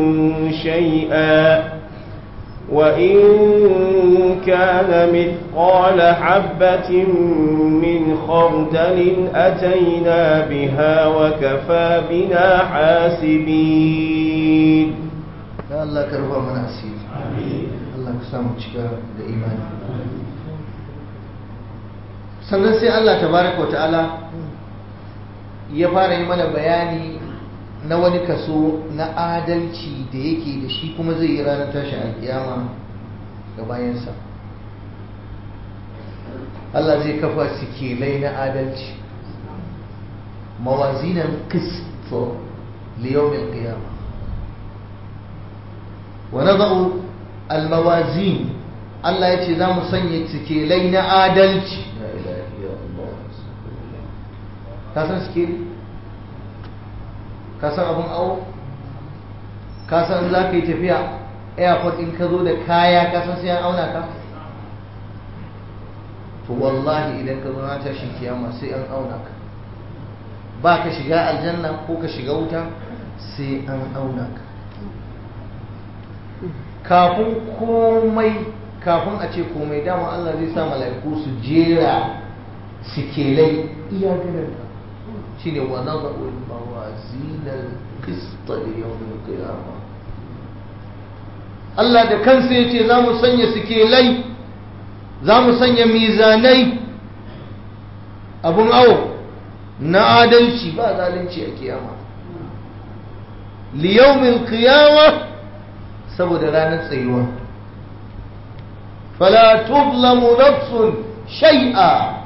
Speaker 2: شيئا وإن كان مثقال حبة من خردل أتينا بها وكفى بنا حاسبين
Speaker 1: ya Allah ka rufa mana asiri Allah ka samu cika da imani sannan sai Allah tabaraka wa ta'ala ya fara yi mana bayani na wani kaso na adalci da yake da shi kuma zai yi ranar tashin alkiyama ga bayansa Allah zai kafa sikilai na adalci mawazinan kisto liyaumin qiyama wa nadau almawazin Allah ya ce za mu sanya sikilai na adalci ka san sikeli ka san abin awo ka san za ka yi tafiya airport in ka zo da kaya ka san sai an auna ka to wallahi idan ka zo na tashin kiyama sai an auna ka ba ka shiga aljanna ko ka shiga wuta sai an auna ka kafin komai kafin a ce komai dama Allah zai sa mala'iku su jera sikelai iya ganin ka shine wa nadhu al-mawazin al-qist li yawm al-qiyamah Allah da kansa yace za mu sanya sikelai za mu sanya mizanai abun awo na adalci ba zalunci a kiyama li yawm al-qiyamah saboda ranar tsayuwa fala tuzlamu nafsun shay'a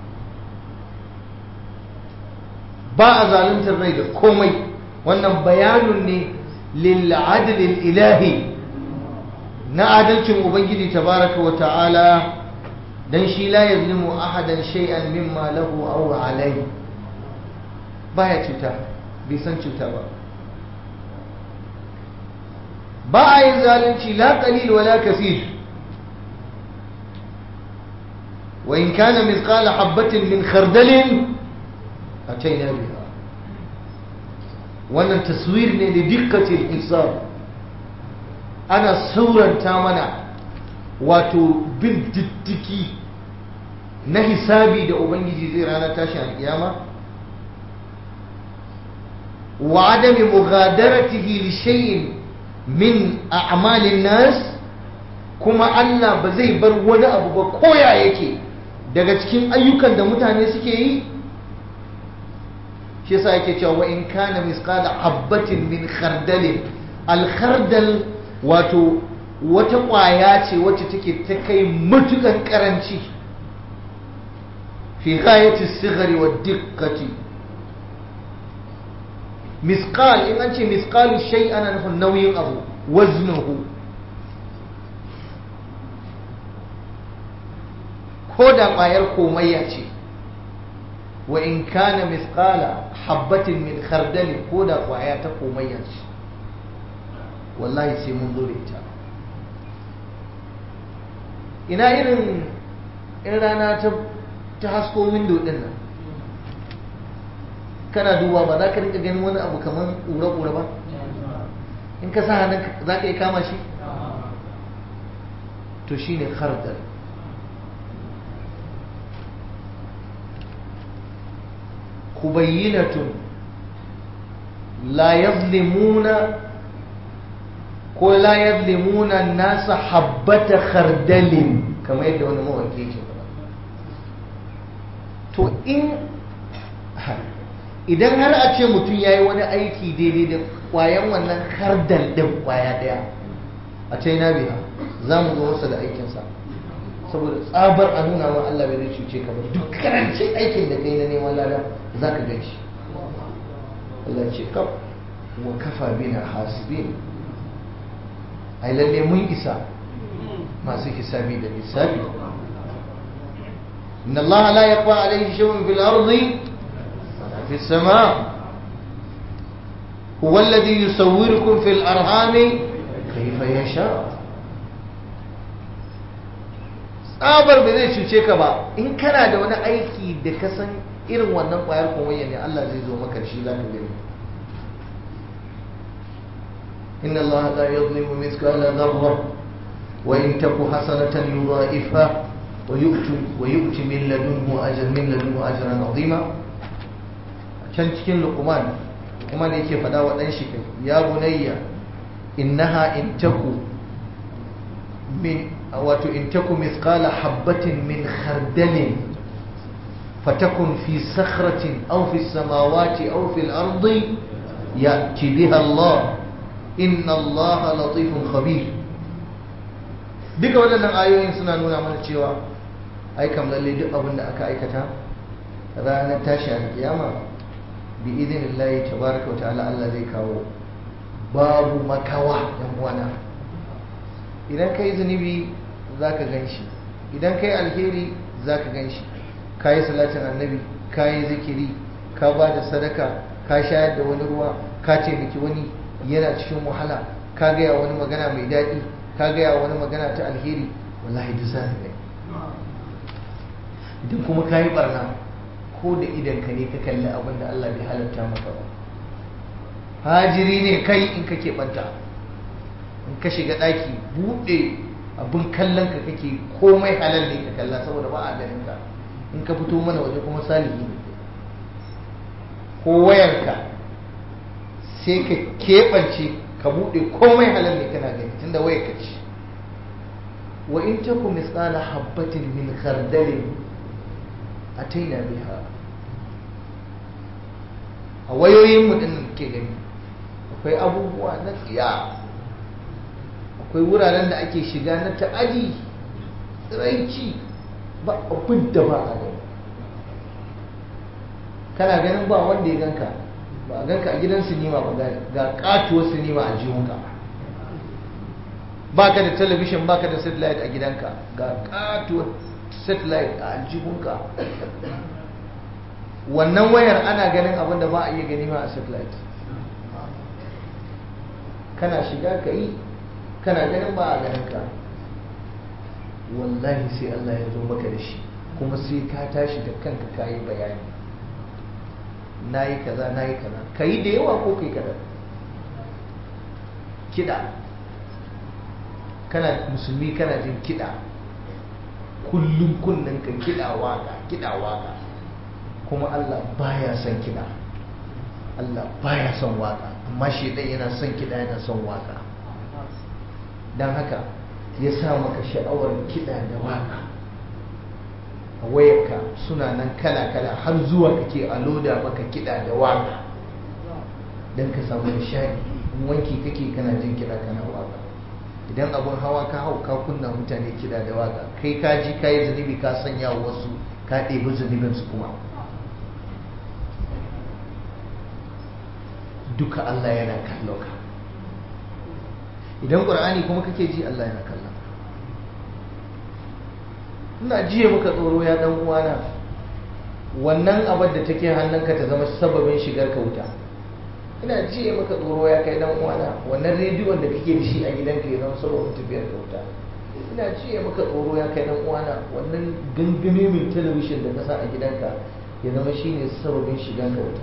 Speaker 1: ba a zaluntar rai da komai wannan bayanun ne lil adlil ilahi na adalcin ubangiji tabaraka wa ta'ala dan shi la yazlimu ahadan shay'an mimma lahu aw alayhi baya cuta bai san cuta ba ba a yin zalunci la qalil wala kasir wa in kana mithqala habatin min khardalin ataina biha wannan taswir ne da dikkatil hisab ana sauranta mana wato bin diddiki na hisabi da ubangiji zai rana tashi alkiyama wa adami mughadaratihi li shay'in min a'malin nas kuma Allah ba zai bar wani abu ba koya yake daga cikin ayyukan da mutane suke yi shi yasa yake cewa wa in kana misqala habatin min khardalin al khardal wato wata ƙwaya ce wacce take ta kai matukan karanci fi ghayati sigari wa dikkati misqal in an ce misqalu shay ana nufin nauyin abu waznuhu ko da ƙwayar komayya ce wa in kana misqala habbatin min khardali ko da ƙwaya ta komayya ce wallahi sai mun zo da ita ina irin in rana ta ta hasko windo din nan kana duba ba za ka rika ganin wani abu kamar ƙura-ƙura ba in ka sa hannun za ka yi kama shi to shi ne khardal kubayyinatun la yazlimuna ko la yazlimuna nasa habbata khardalin kamar yadda wani mawaki ke to in idan har a ce mutum ya yi wani aiki daidai da kwayan wannan kardal ɗin kwaya ɗaya a china biya za mu zo masa da aikinsa saboda tsabar a nuna ma Allah bai zai cuce ka ba duk karancin aikin da kai na neman lada za ka gan shi Allah ce kaf wa kafa bina hasibin ai lalle mun isa masu hisabi da lissafi inna Allah la yaqwa alayhi shay'un fil ardi wala fis sama huwa alladhi yusawwirukum fil arhami kayfa yasha tsabar ba zai cuce ka ba in kana da wani aiki da ka san irin wannan kwayar komayya ne Allah zai zo maka shi za ka gani إن الله لا يظلم مثقال ذرة وإن تك حسنة يضاعفها ويؤتي ويؤتي من لدنه أجر من لدنه أجرا عظيما can cikin luqman kuma ne yake fada wa dan shi ya bunayya innaha in taku min wato in taku mithqala habatin min khardalin fatakun fi sakhratin aw fi samawati aw fi al-ardi ya'ti biha Allah inna allaha latifun khabir duka waɗannan ayoyin suna nuna mana cewa ai kam lalle duk abin da aka aikata ranar tashi alkiyama bi idinillahi tabaraka wa ta'ala Allah zai kawo babu makawa yan uwana idan kai zunubi zaka ganshi idan kai alheri zaka ganshi kayi salatin annabi kayi zikiri ka ba da sadaka ka shayar da wani ruwa ka taimaki wani yana cikin wahala ka gaya wani magana mai daɗi ka gaya wani magana ta alheri wallahi duk za ka idan kuma ka yi barna ko da idan ka ne ka kalli abin da Allah bai halatta maka ba hajiri ne kai in ka keɓanta in ka shiga ɗaki buɗe abin kallon ka kake komai halal ne ka kalla saboda ba a ganin ka in ka fito mana waje kuma salihi ne ko wayarka sai ka keɓance ka buɗe komai halal ne kana gani tunda wayar ka ce wa in taku misqala habbatin min khardalin ataina biha a wayoyin mu din ke gani akwai abubuwa na tsiya akwai wuraren da ake shiga na ta'adi tsiraici ba abin da ba a gani kana ganin ba wanda ya ganka ba a ganka a gidan sinima ba ga katuwar sinima a jihunka ba ka da talabishin ba ka da satellite a gidanka ga katuwar satellite a aljihunka wannan wayar ana ganin abin da ba a iya gani ma a satellite kana shiga ka yi kana ganin ba a ganin ka wallahi sai Allah ya zo maka da shi kuma sai ka tashi da kanka ka yi bayani na yi kaza na yi kaza ka yi da yawa ko kai kaza kiɗa kana musulmi kana jin kiɗa kullum kunnen ka kiɗa waka kiɗa waka kuma Allah baya son kiɗa Allah baya son waka amma shedan yana son kiɗa yana son waka don haka ya sa maka sha'awar kiɗa da waka a wayarka suna nan kala-kala har zuwa kake a loda maka kiɗa da waka don ka samu nishadi in wanki kake kana jin kiɗa kana waka idan abun hawa ka hau ka kunna mutane kiɗa da waka kai ka ji ka yi zunubi ka sanya wasu ka ɗebi zunubinsu kuma duka Allah yana kallo ka idan ƙur'ani kuma kake ji Allah yana kallon ina jiye maka tsoro ya dan uwana wannan abar da take hannunka ta zama sababin shigar ka wuta ina jiye maka tsoro ya kai dan uwana wannan rediyon da kake da shi a gidanka ya zama sababin tafiyar ka wuta ina jiye maka tsoro ya kai dan uwana wannan gangame mai talabishin da ka sa a gidanka ya zama shine sababin shigar ka wuta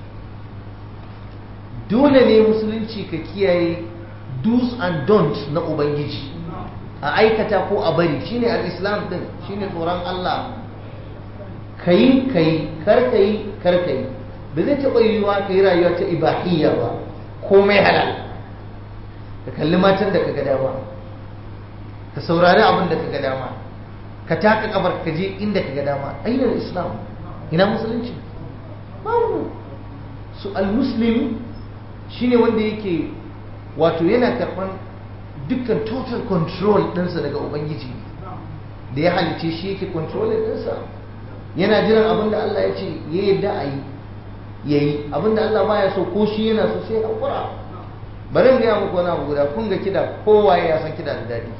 Speaker 1: dole ne musulunci ka kiyaye do's and don'ts na ubangiji a aikata ko a bari shine al-islam din shine tsoron Allah kayi kayi kar kayi kar kayi ba zai taɓa yiwuwa ka yi rayuwa ta ibahiyya ba komai halal ka kalli matan da ka ga dama ka saurari abin da ka ga dama ka taka kabar ka je inda ka ga dama ainihin islam ina musulunci babu su al-muslim shine wanda yake wato yana karɓan dukkan total control ɗinsa daga ubangiji da ya halice shi yake controlling ɗinsa yana jiran abin da Allah ya ce ya yadda a yi ya yi abin da Allah baya so ko shi yana so sai haƙura bari in gaya muku wani abu guda kun ga kiɗa kowaye ya san kiɗa da daɗi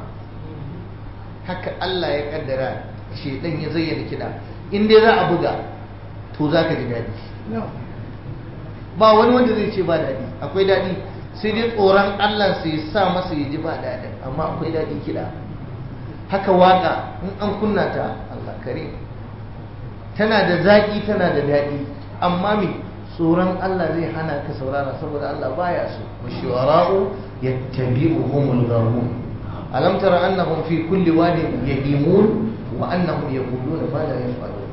Speaker 1: haka Allah ya kaddara shedan ya zayyana kiɗa in dai za a buga to za ka ji daɗi ba wani wanda zai ce ba daɗi akwai daɗi sai dai tsoron Allah sai sa masa ya ji ba daɗin amma akwai daɗi kiɗa haka waka in an kunna ta Allah kare tana da zaƙi tana da daɗi amma me tsoron Allah zai hana ka saurara saboda Allah baya so wa shuwara'u yattabi'uhumul ghawun alam tara annahum fi kulli wadin yahimun wa annahum yaquluna ma la yaf'alun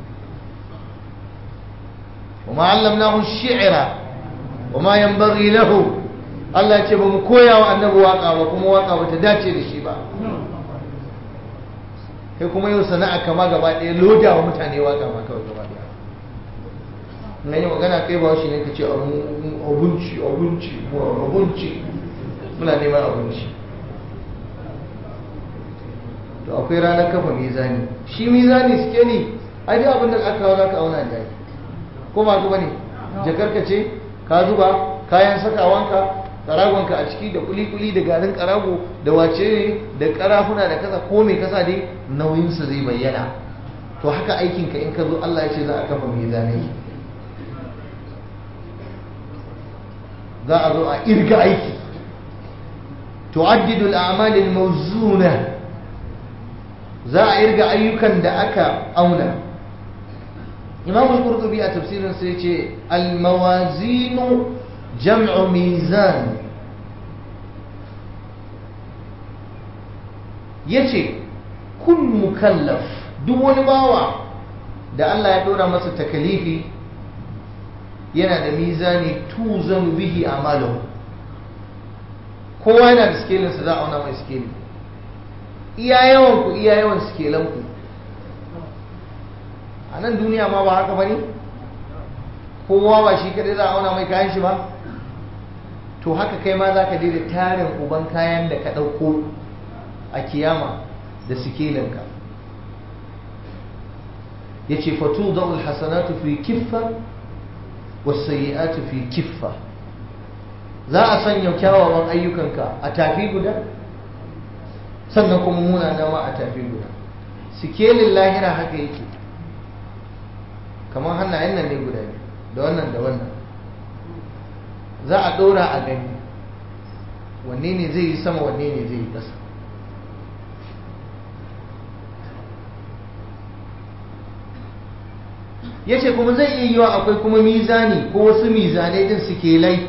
Speaker 1: وما علمناه الشعر وما ينبغي له Allah ya ce ba mu koya wa annabi waka ba kuma waka ba ta dace da shi ba kai kuma yau sana'a kama gaba ɗaya loda wa mutane waka ma kawai gaba ɗaya na yi magana kai ba shi ne ka ce abinci abinci abinci muna neman abinci to akwai ranar kafa mizani shi mizani suke ne ai dai abin da aka kawo za ka auna da ko ba ka bane jakarka ce ka zuba kayan sakawanka karagonka a ciki da kuli-kuli da garin karago da wace ne da karafuna da kasa ko mai kasa dai nauyinsa zai bayyana to haka aikinka in ka zo Allah ya ce za a kafa mai zane za a zo a irga aiki tu'addidu al-a'mal al-mawzuna za a irga ayyukan da aka auna imam al-qurtubi a tafsirin sai ce al-mawazinu jam'u mizan yace kun mukallaf duk wani bawa da Allah ya dora masa takalifi yana da mizani tuzan bihi amalu kowa yana da skelinsa za a auna mai skeli iya yawan ku iya yawan skelan ku a nan duniya ma ba haka bane kowa ba shi kadai za a auna mai kayan shi ba to haka kai ma za ka je da tarin uban kayan da ka ɗauko a kiyama da sikelinka ya ce fatu da alhassanatu fi kiffa wasayi'atu fi kiffa za a sanya kyawawan ayyukanka a tafi guda sannan kuma munana ma a tafi guda sikelin lahira haka yake kamar hannayen nan ne guda biyu da wannan da wannan za a ɗora a gani wanne ne zai yi sama wanne ne zai yi ƙasa ya ce kuma zai iya yiwa akwai kuma mizani ko wasu mizanai din sikelai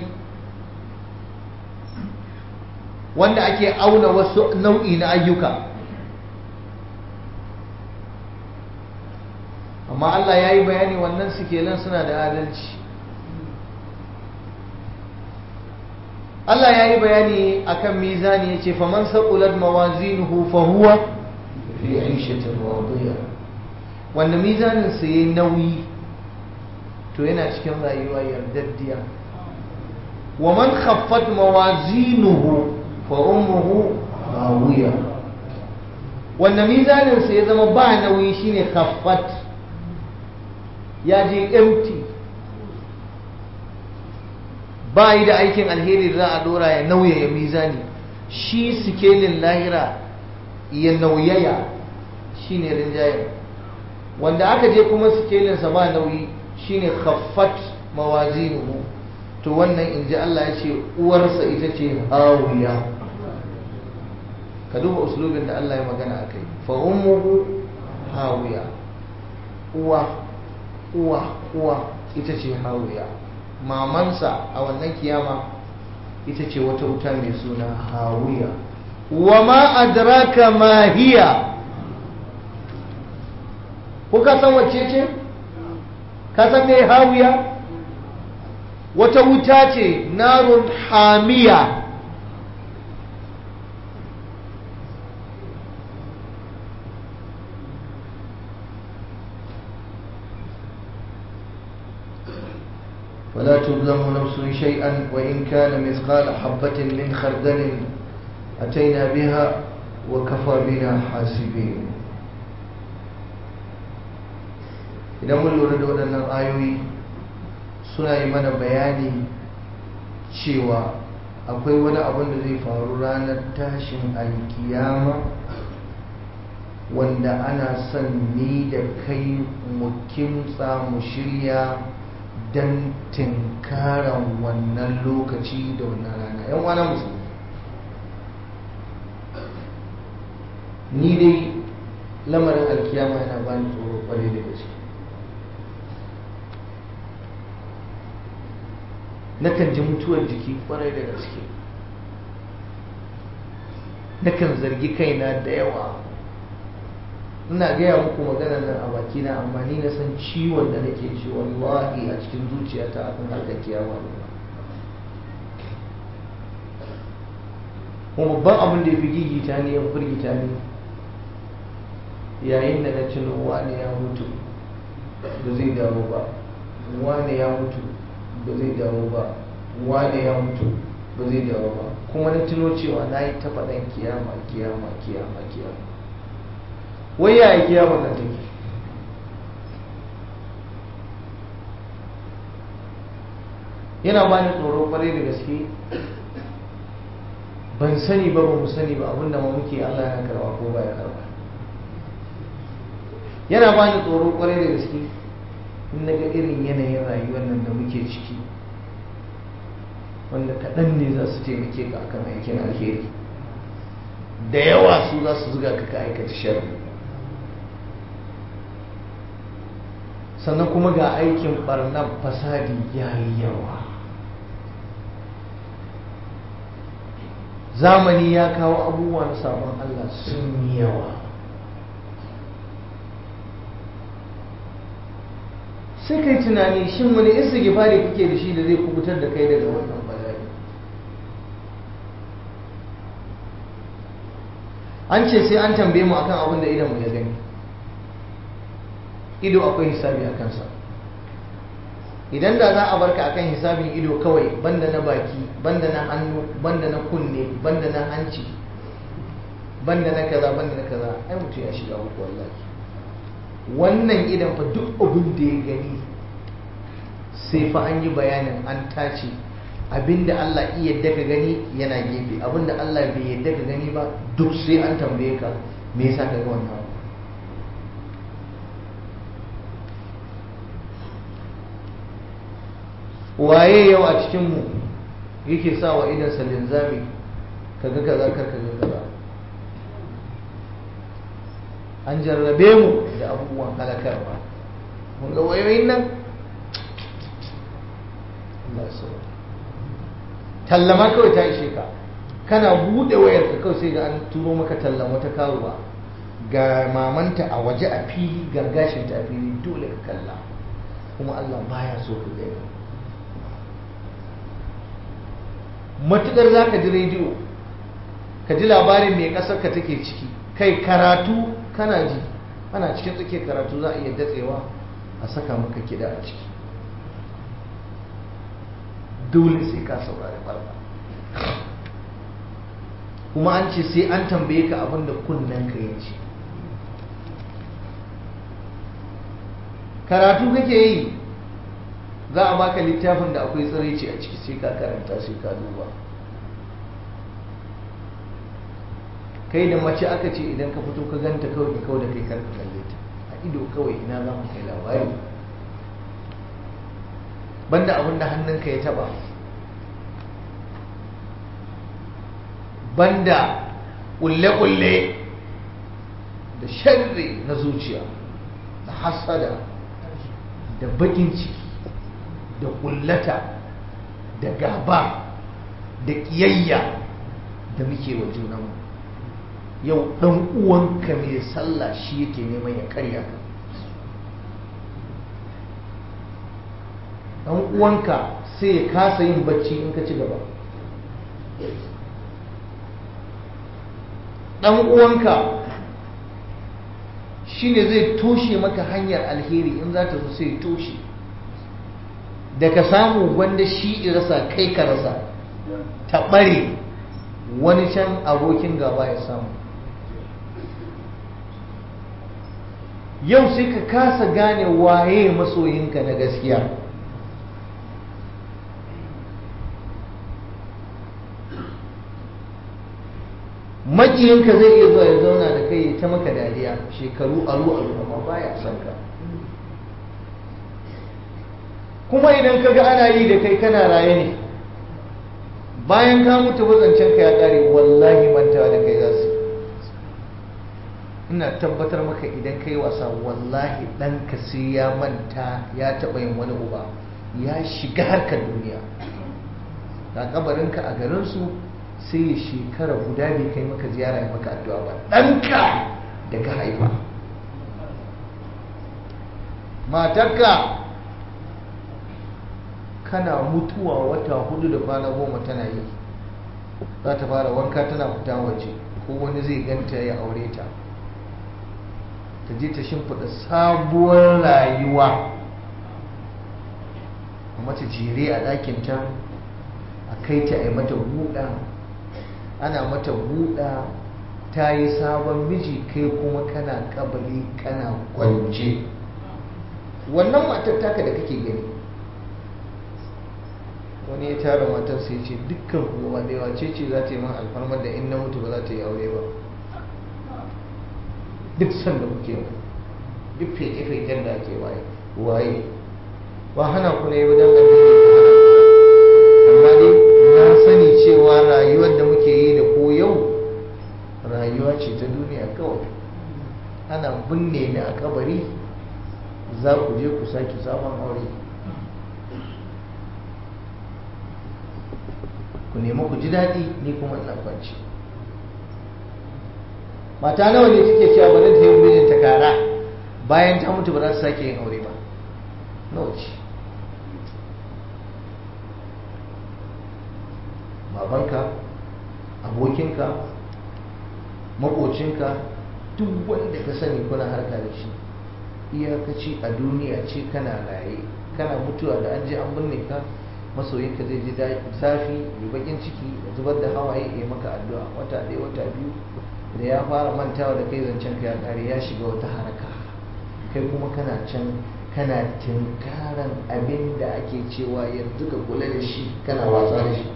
Speaker 1: wanda ake auna wasu nau'i na ayyuka amma Allah ya yi bayani wannan sikelan suna da adalci Allah ya yi bayani akan mizani ya ce faman saƙulat mawazinuhu fahuwa fi aishatin wadiyya wanda mizanin sa yayi nauyi to yana cikin rayuwa yardaddiya wa man khaffat mawazinuhu fa ummuhu hawiya wanda mizanin sa ya zama ba nauyi shine khaffat ya je empty ba yi da aikin alheri da za a dora ya nauyaya mizani shi sikelin lahira ya nauyaya shine rinjayen wanda aka je kuma sikelinsa ba nauyi shine khaffat mawazinuhu to wannan in ji Allah ya ce uwarsa ita ce hawiya ka duba uslubin da Allah ya magana a kai fa ummuhu hawiya uwa uwa uwa ita ce hawiya mamansa a wannan kiyama ita ce wata wuta mai suna hawiya wa ma adraka ma hiya ko ka san wacce ce ka san me hawiya wata wuta ce narun hamiya ولا تظلم نفس شيئا وإن كان مثقال حبة من خردل أتينا بها وكفى بنا حاسبين idan mun lura da waɗannan ayoyi suna yi mana bayani cewa akwai wani abin da zai faru ranar tashin alkiyama wanda ana son ni da kai mu kimtsa mu shirya don tinkaran wannan lokaci da wannan rana yan wana musulmi ni dai lamarin alkiyama yana bani tsoro kwarai da gaske nakan ji mutuwar jiki kwarai da gaske nakan zargi kaina da yawa ina gaya muku magana nan a bakina amma ni na san ciwon da nake ci wallahi a cikin zuciyata akan harkar kiyama ne kuma babban abin da ya fi gigita ne ya firgita ne yayin da na cino wane ya mutu ba zai dawo ba wane ya mutu ba zai dawo ba wane ya mutu ba zai dawo ba kuma na tuno cewa na yi ta faɗan kiyama kiyama kiyama kiyama wai yaya kiyama nan take yana ba ni tsoro kwarai da gaske ban sani ba ba mu sani ba abinda ma muke Allah yana karba ko ba ya karba yana ba ni tsoro kwarai da gaske in na ga irin yanayin rayuwar nan da muke ciki wanda kaɗan ne za su taimake ka akan aikin alheri da yawa su za su zuga ka ka aikata sharri sannan kuma ga aikin barnar fasadi ya yi yawa zamani ya kawo abubuwa na sabon Allah sun yi yawa sai kai tunani shin wani istighfari kake da shi da zai kubutar da kai daga wannan bala'i an ce sai an tambaye mu akan abin da idan mu ya gani ido akwai hisabi a kansa idan da za a barka akan hisabin ido kawai banda na baki banda na hannu banda na kunne banda na hanci banda na kaza banda na kaza ai mutum ya shiga uku wallahi wannan idan fa duk abin da ya gani sai fa an yi bayanin an tace abinda Allah iya yadda ka gani yana gefe abinda Allah bai yadda ka gani ba duk sai an tambaye ka me yasa ka ga wannan waye yau a cikin mu yake sa wa idan sa linzami kaga kaza kar kaga kaza an jarrabe mu da abubuwan halakarwa mun ga wayoyin nan Allah ya tallama kawai ta ishe ka kana bude wayar ka kawai sai ga an turo maka tallan wata karuwa ga mamanta a waje a fili ga gashinta a fili dole ka kalla kuma Allah baya so ka gani matukar za ka ji rediyo ka ji labarin mai ƙasar ka take ciki kai karatu kana ji ana cikin tsakiyar karatu za a iya datsewa a saka maka kiɗa a ciki dole sai ka saurari barba kuma an ce sai an tambaye ka abin da kunnen ka ya ce karatu kake yi za a baka littafin da akwai tsiraici a ciki sai ka karanta sai ka duba kai da mace aka ce idan ka fito ka ganta kawai ka kawai da kai karka kalle ta a ido kawai ina za mu kai labari banda abin da hannunka ya taba banda kulle-kulle da sharri na zuciya da hasada da bakin ciki da kullata da gaba da kiyayya da muke wa junanmu yau ɗan uwanka mai sallah shi yake neman ya karya ka ɗan uwanka sai ya kasa yin bacci in ka ci gaba ɗan uwanka shi ne zai toshe maka hanyar alheri in za ta zo sai toshe da ka samu wanda shi rasa kai ka rasa ta ɓare wani can abokin gaba ya samu yau sai ka kasa gane waye masoyinka na gaskiya makiyinka zai iya zuwa ya zauna da kai ta maka dariya shekaru aru aru amma baya son ka kuma idan ka ga ana yi da kai kana raye ne bayan ka mutu wazancen ka ya kare wallahi mantawa da kai za su ina tabbatar maka idan kai wasa wallahi ɗanka sai ya manta ya taɓa yin wani uba ya shiga harkar duniya ga kabarinka a garinsu sai ya shekara guda bai kai maka ziyara ya maka addu'a ba ɗanka da ka haifa matarka kana mutuwa wata hudu da kwana goma tana yi za ta fara wanka tana fita waje ko wani zai ganta ya aure ta ta je ta shimfiɗa sabuwar rayuwa a mata jere a ɗakinta a kai ta a yi mata buɗa ana mata buɗa ta yi sabon miji kai kuma kana kabari kana kwance wannan matar taka da kake gani wani ya tara matar sai ce dukkan kuma da yawa ce ce za ta yi man alfarmar da in na mutu ba za ta yi aure ba duk san da kuke ba duk feke-feken da ake waye waye ba hana ku ne wajen addini ku hana amma dai na sani cewa rayuwar da muke yi da ko yau rayuwa ce ta duniya kawai ana binne ni a kabari za ku je ku sake sabon aure ku nemi ku ji daɗi ni kuma ina kwanci mata nawa ne suke cewa bari ta yi mijin ta kara bayan ta mutu ba za su sake yin aure ba nawa ce babanka abokinka makocinka duk wanda ka sani kuna harka da shi iyakaci a duniya ce kana raye kana mutuwa da an je an binne ka masoyinka zai ji zafi mai bakin ciki da zubar da hawaye ya maka addu'a wata ɗaya wata biyu da ya fara mantawa da kai zancen ka ya ƙare ya shiga wata haraka kai kuma kana can kana tinkaran abin da ake cewa yanzu ka kula da shi kana wasa da shi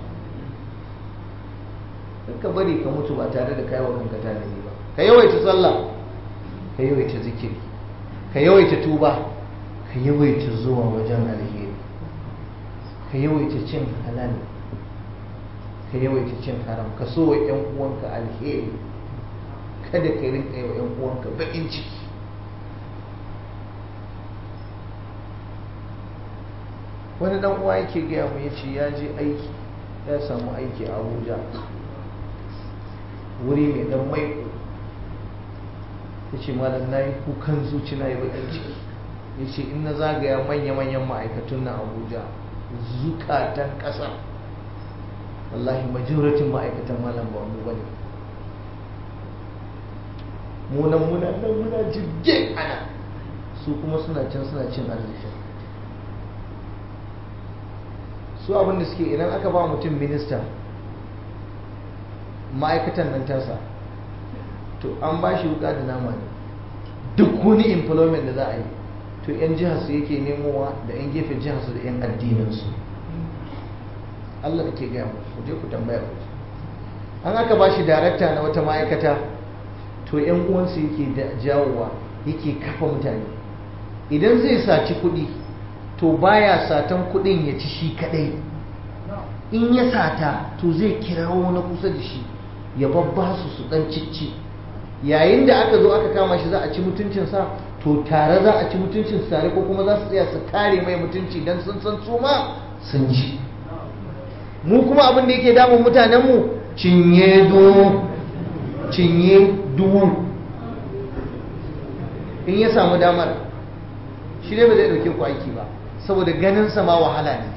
Speaker 1: ka bari ka mutu ba tare da kai wa kanka tanadi ba ka yawaita sallah ka yawaita zikiri ka yawaita tuba ka yawaita zuwa wajen alheri ka yawaita cin halal ka yawaita cin haram ka so wa yan uwanka alheri kada ka rinka yi wa yan uwanka bakin ciki wani dan uwa yake gaya mu ya ce ya je aiki ya samu aiki a abuja wuri mai dan maiko ya ce malam na yi kukan zuci na yi bakin ciki ya ce in na zagaya manya-manyan ma'aikatun na abuja zukatan ƙasa wallahi majoratin ma'aikatan malam ba mu bane munan muna nan muna jirgin ana su kuma suna can suna cin arziki su abinda suke idan aka ba mutum minista ma'aikatan nan tasa to an ba shi wuka da nama ne duk wani employment da za a yi to 'yan jihar su yake nemowa da 'yan gefen jihar su da 'yan addininsu Allah da ke gaya mu ku je ku tambaya ku an aka ba shi darakta na wata ma'aikata to 'yan uwansu yake jawowa yake kafa mutane idan zai saci kuɗi to baya satan kuɗin ya ci shi kadai in ya sata to zai kirawo na kusa da shi ya babba su su dan cicci yayin da aka zo aka kama shi za a ci mutuncinsa to tare za a ci mutuncin tare ko kuma za su tsaya su kare mai mutunci don sun san su ma sun ji mu kuma abin da yake damun mutanenmu cinye du cinye duwu in ya samu damar shi ne ba zai dauke ku aiki ba saboda ganin sa ma wahala ne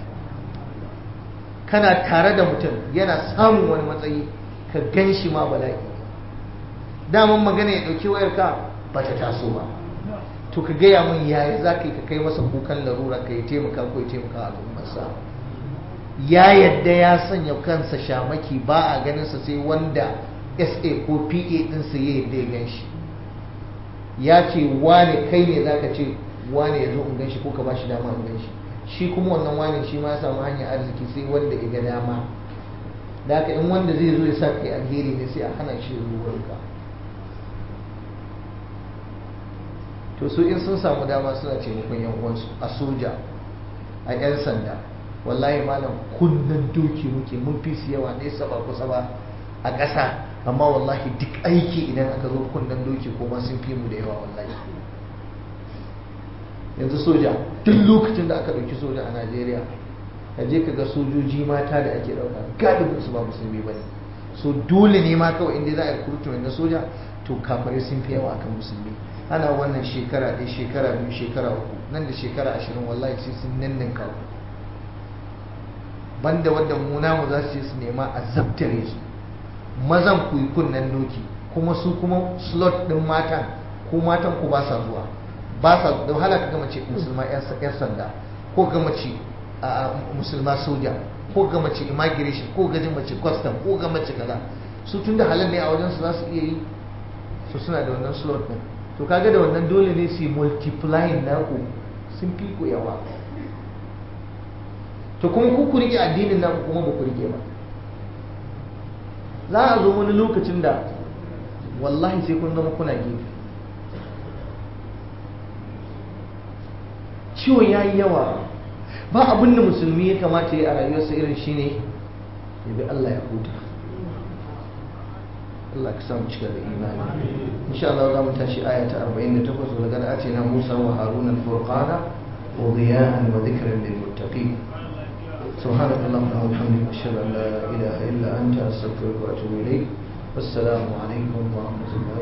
Speaker 1: kana tare da mutum yana samun wani matsayi ka gan shi ma bala'i daman magana ya dauki wayar ka ba ta taso ba to ka gaya mun yaya za ka yi ka kai masa kukan larura ka yi taimaka ko ya taimaka al'ummarsa ya yadda ya sanya kansa shamaki ba a ganinsa sai wanda sa ko pa ɗinsa ya yadda ya gan shi ya ce wane kai ne za ka ce wane ya zo in gan shi ko ka ba shi dama in gan shi shi kuma wannan wane shi ma ya samu hanyar arziki sai wanda ya ga dama da haka in wanda zai zo ya sa kai alheri ne sai a hana shi ruwanka to su in sun samu dama suna taimakon yan uwansu a soja a yan sanda wallahi malam kunnen doki muke mun fi su yawa nesa ba kusa ba a ƙasa amma wallahi duk aiki idan aka zo kunnen doki ko ma sun fi mu da yawa wallahi yanzu soja duk lokacin da aka ɗauki soja a najeriya ka je ka ga sojoji mata da ake ɗauka galibin su ba musulmi ba ne so dole ne ma kawai inda za a yi kurtu na soja to kafare sun fi yawa akan musulmi ana wannan shekara ɗaya shekara biyu shekara uku nan da shekara ashirin wallahi sai sun nannin kawo banda wadda mu namu za su je su nema a zabtare su mazan ku yi kunnen doki kuma su kuma slot ɗin matan ko matan ku ba sa zuwa ba sa da wahala ka gama ce musulma yan sanda ko gama ce musulma soja ko gama ce immigration ko gajin mace custom ko gama ce kaza su tun da halin ne a wajen su za su iya yi su suna da wannan slot ɗin to kaga da wannan dole ne su yi multiplying naku sun fi ku yawa to kuma ku ku rike addinin naku kuma ba ku rike ba za a zo wani lokacin da wallahi sai kun zama kuna gefe ciwon ya yi yawa ba abin da musulmi ya kamata ya a rayuwarsa irin shine ya bi Allah ya huta Allah ka samu cika da imani insha Allah za mu tashi aya ta 48 wa laqad atina Musa wa Haruna al-furqana wa diya'an wa dhikran lil muttaqin سبحانك اللهم وبحمدك اشهد ان لا اله الا انت استغفرك واتوب اليك والسلام عليكم ورحمه الله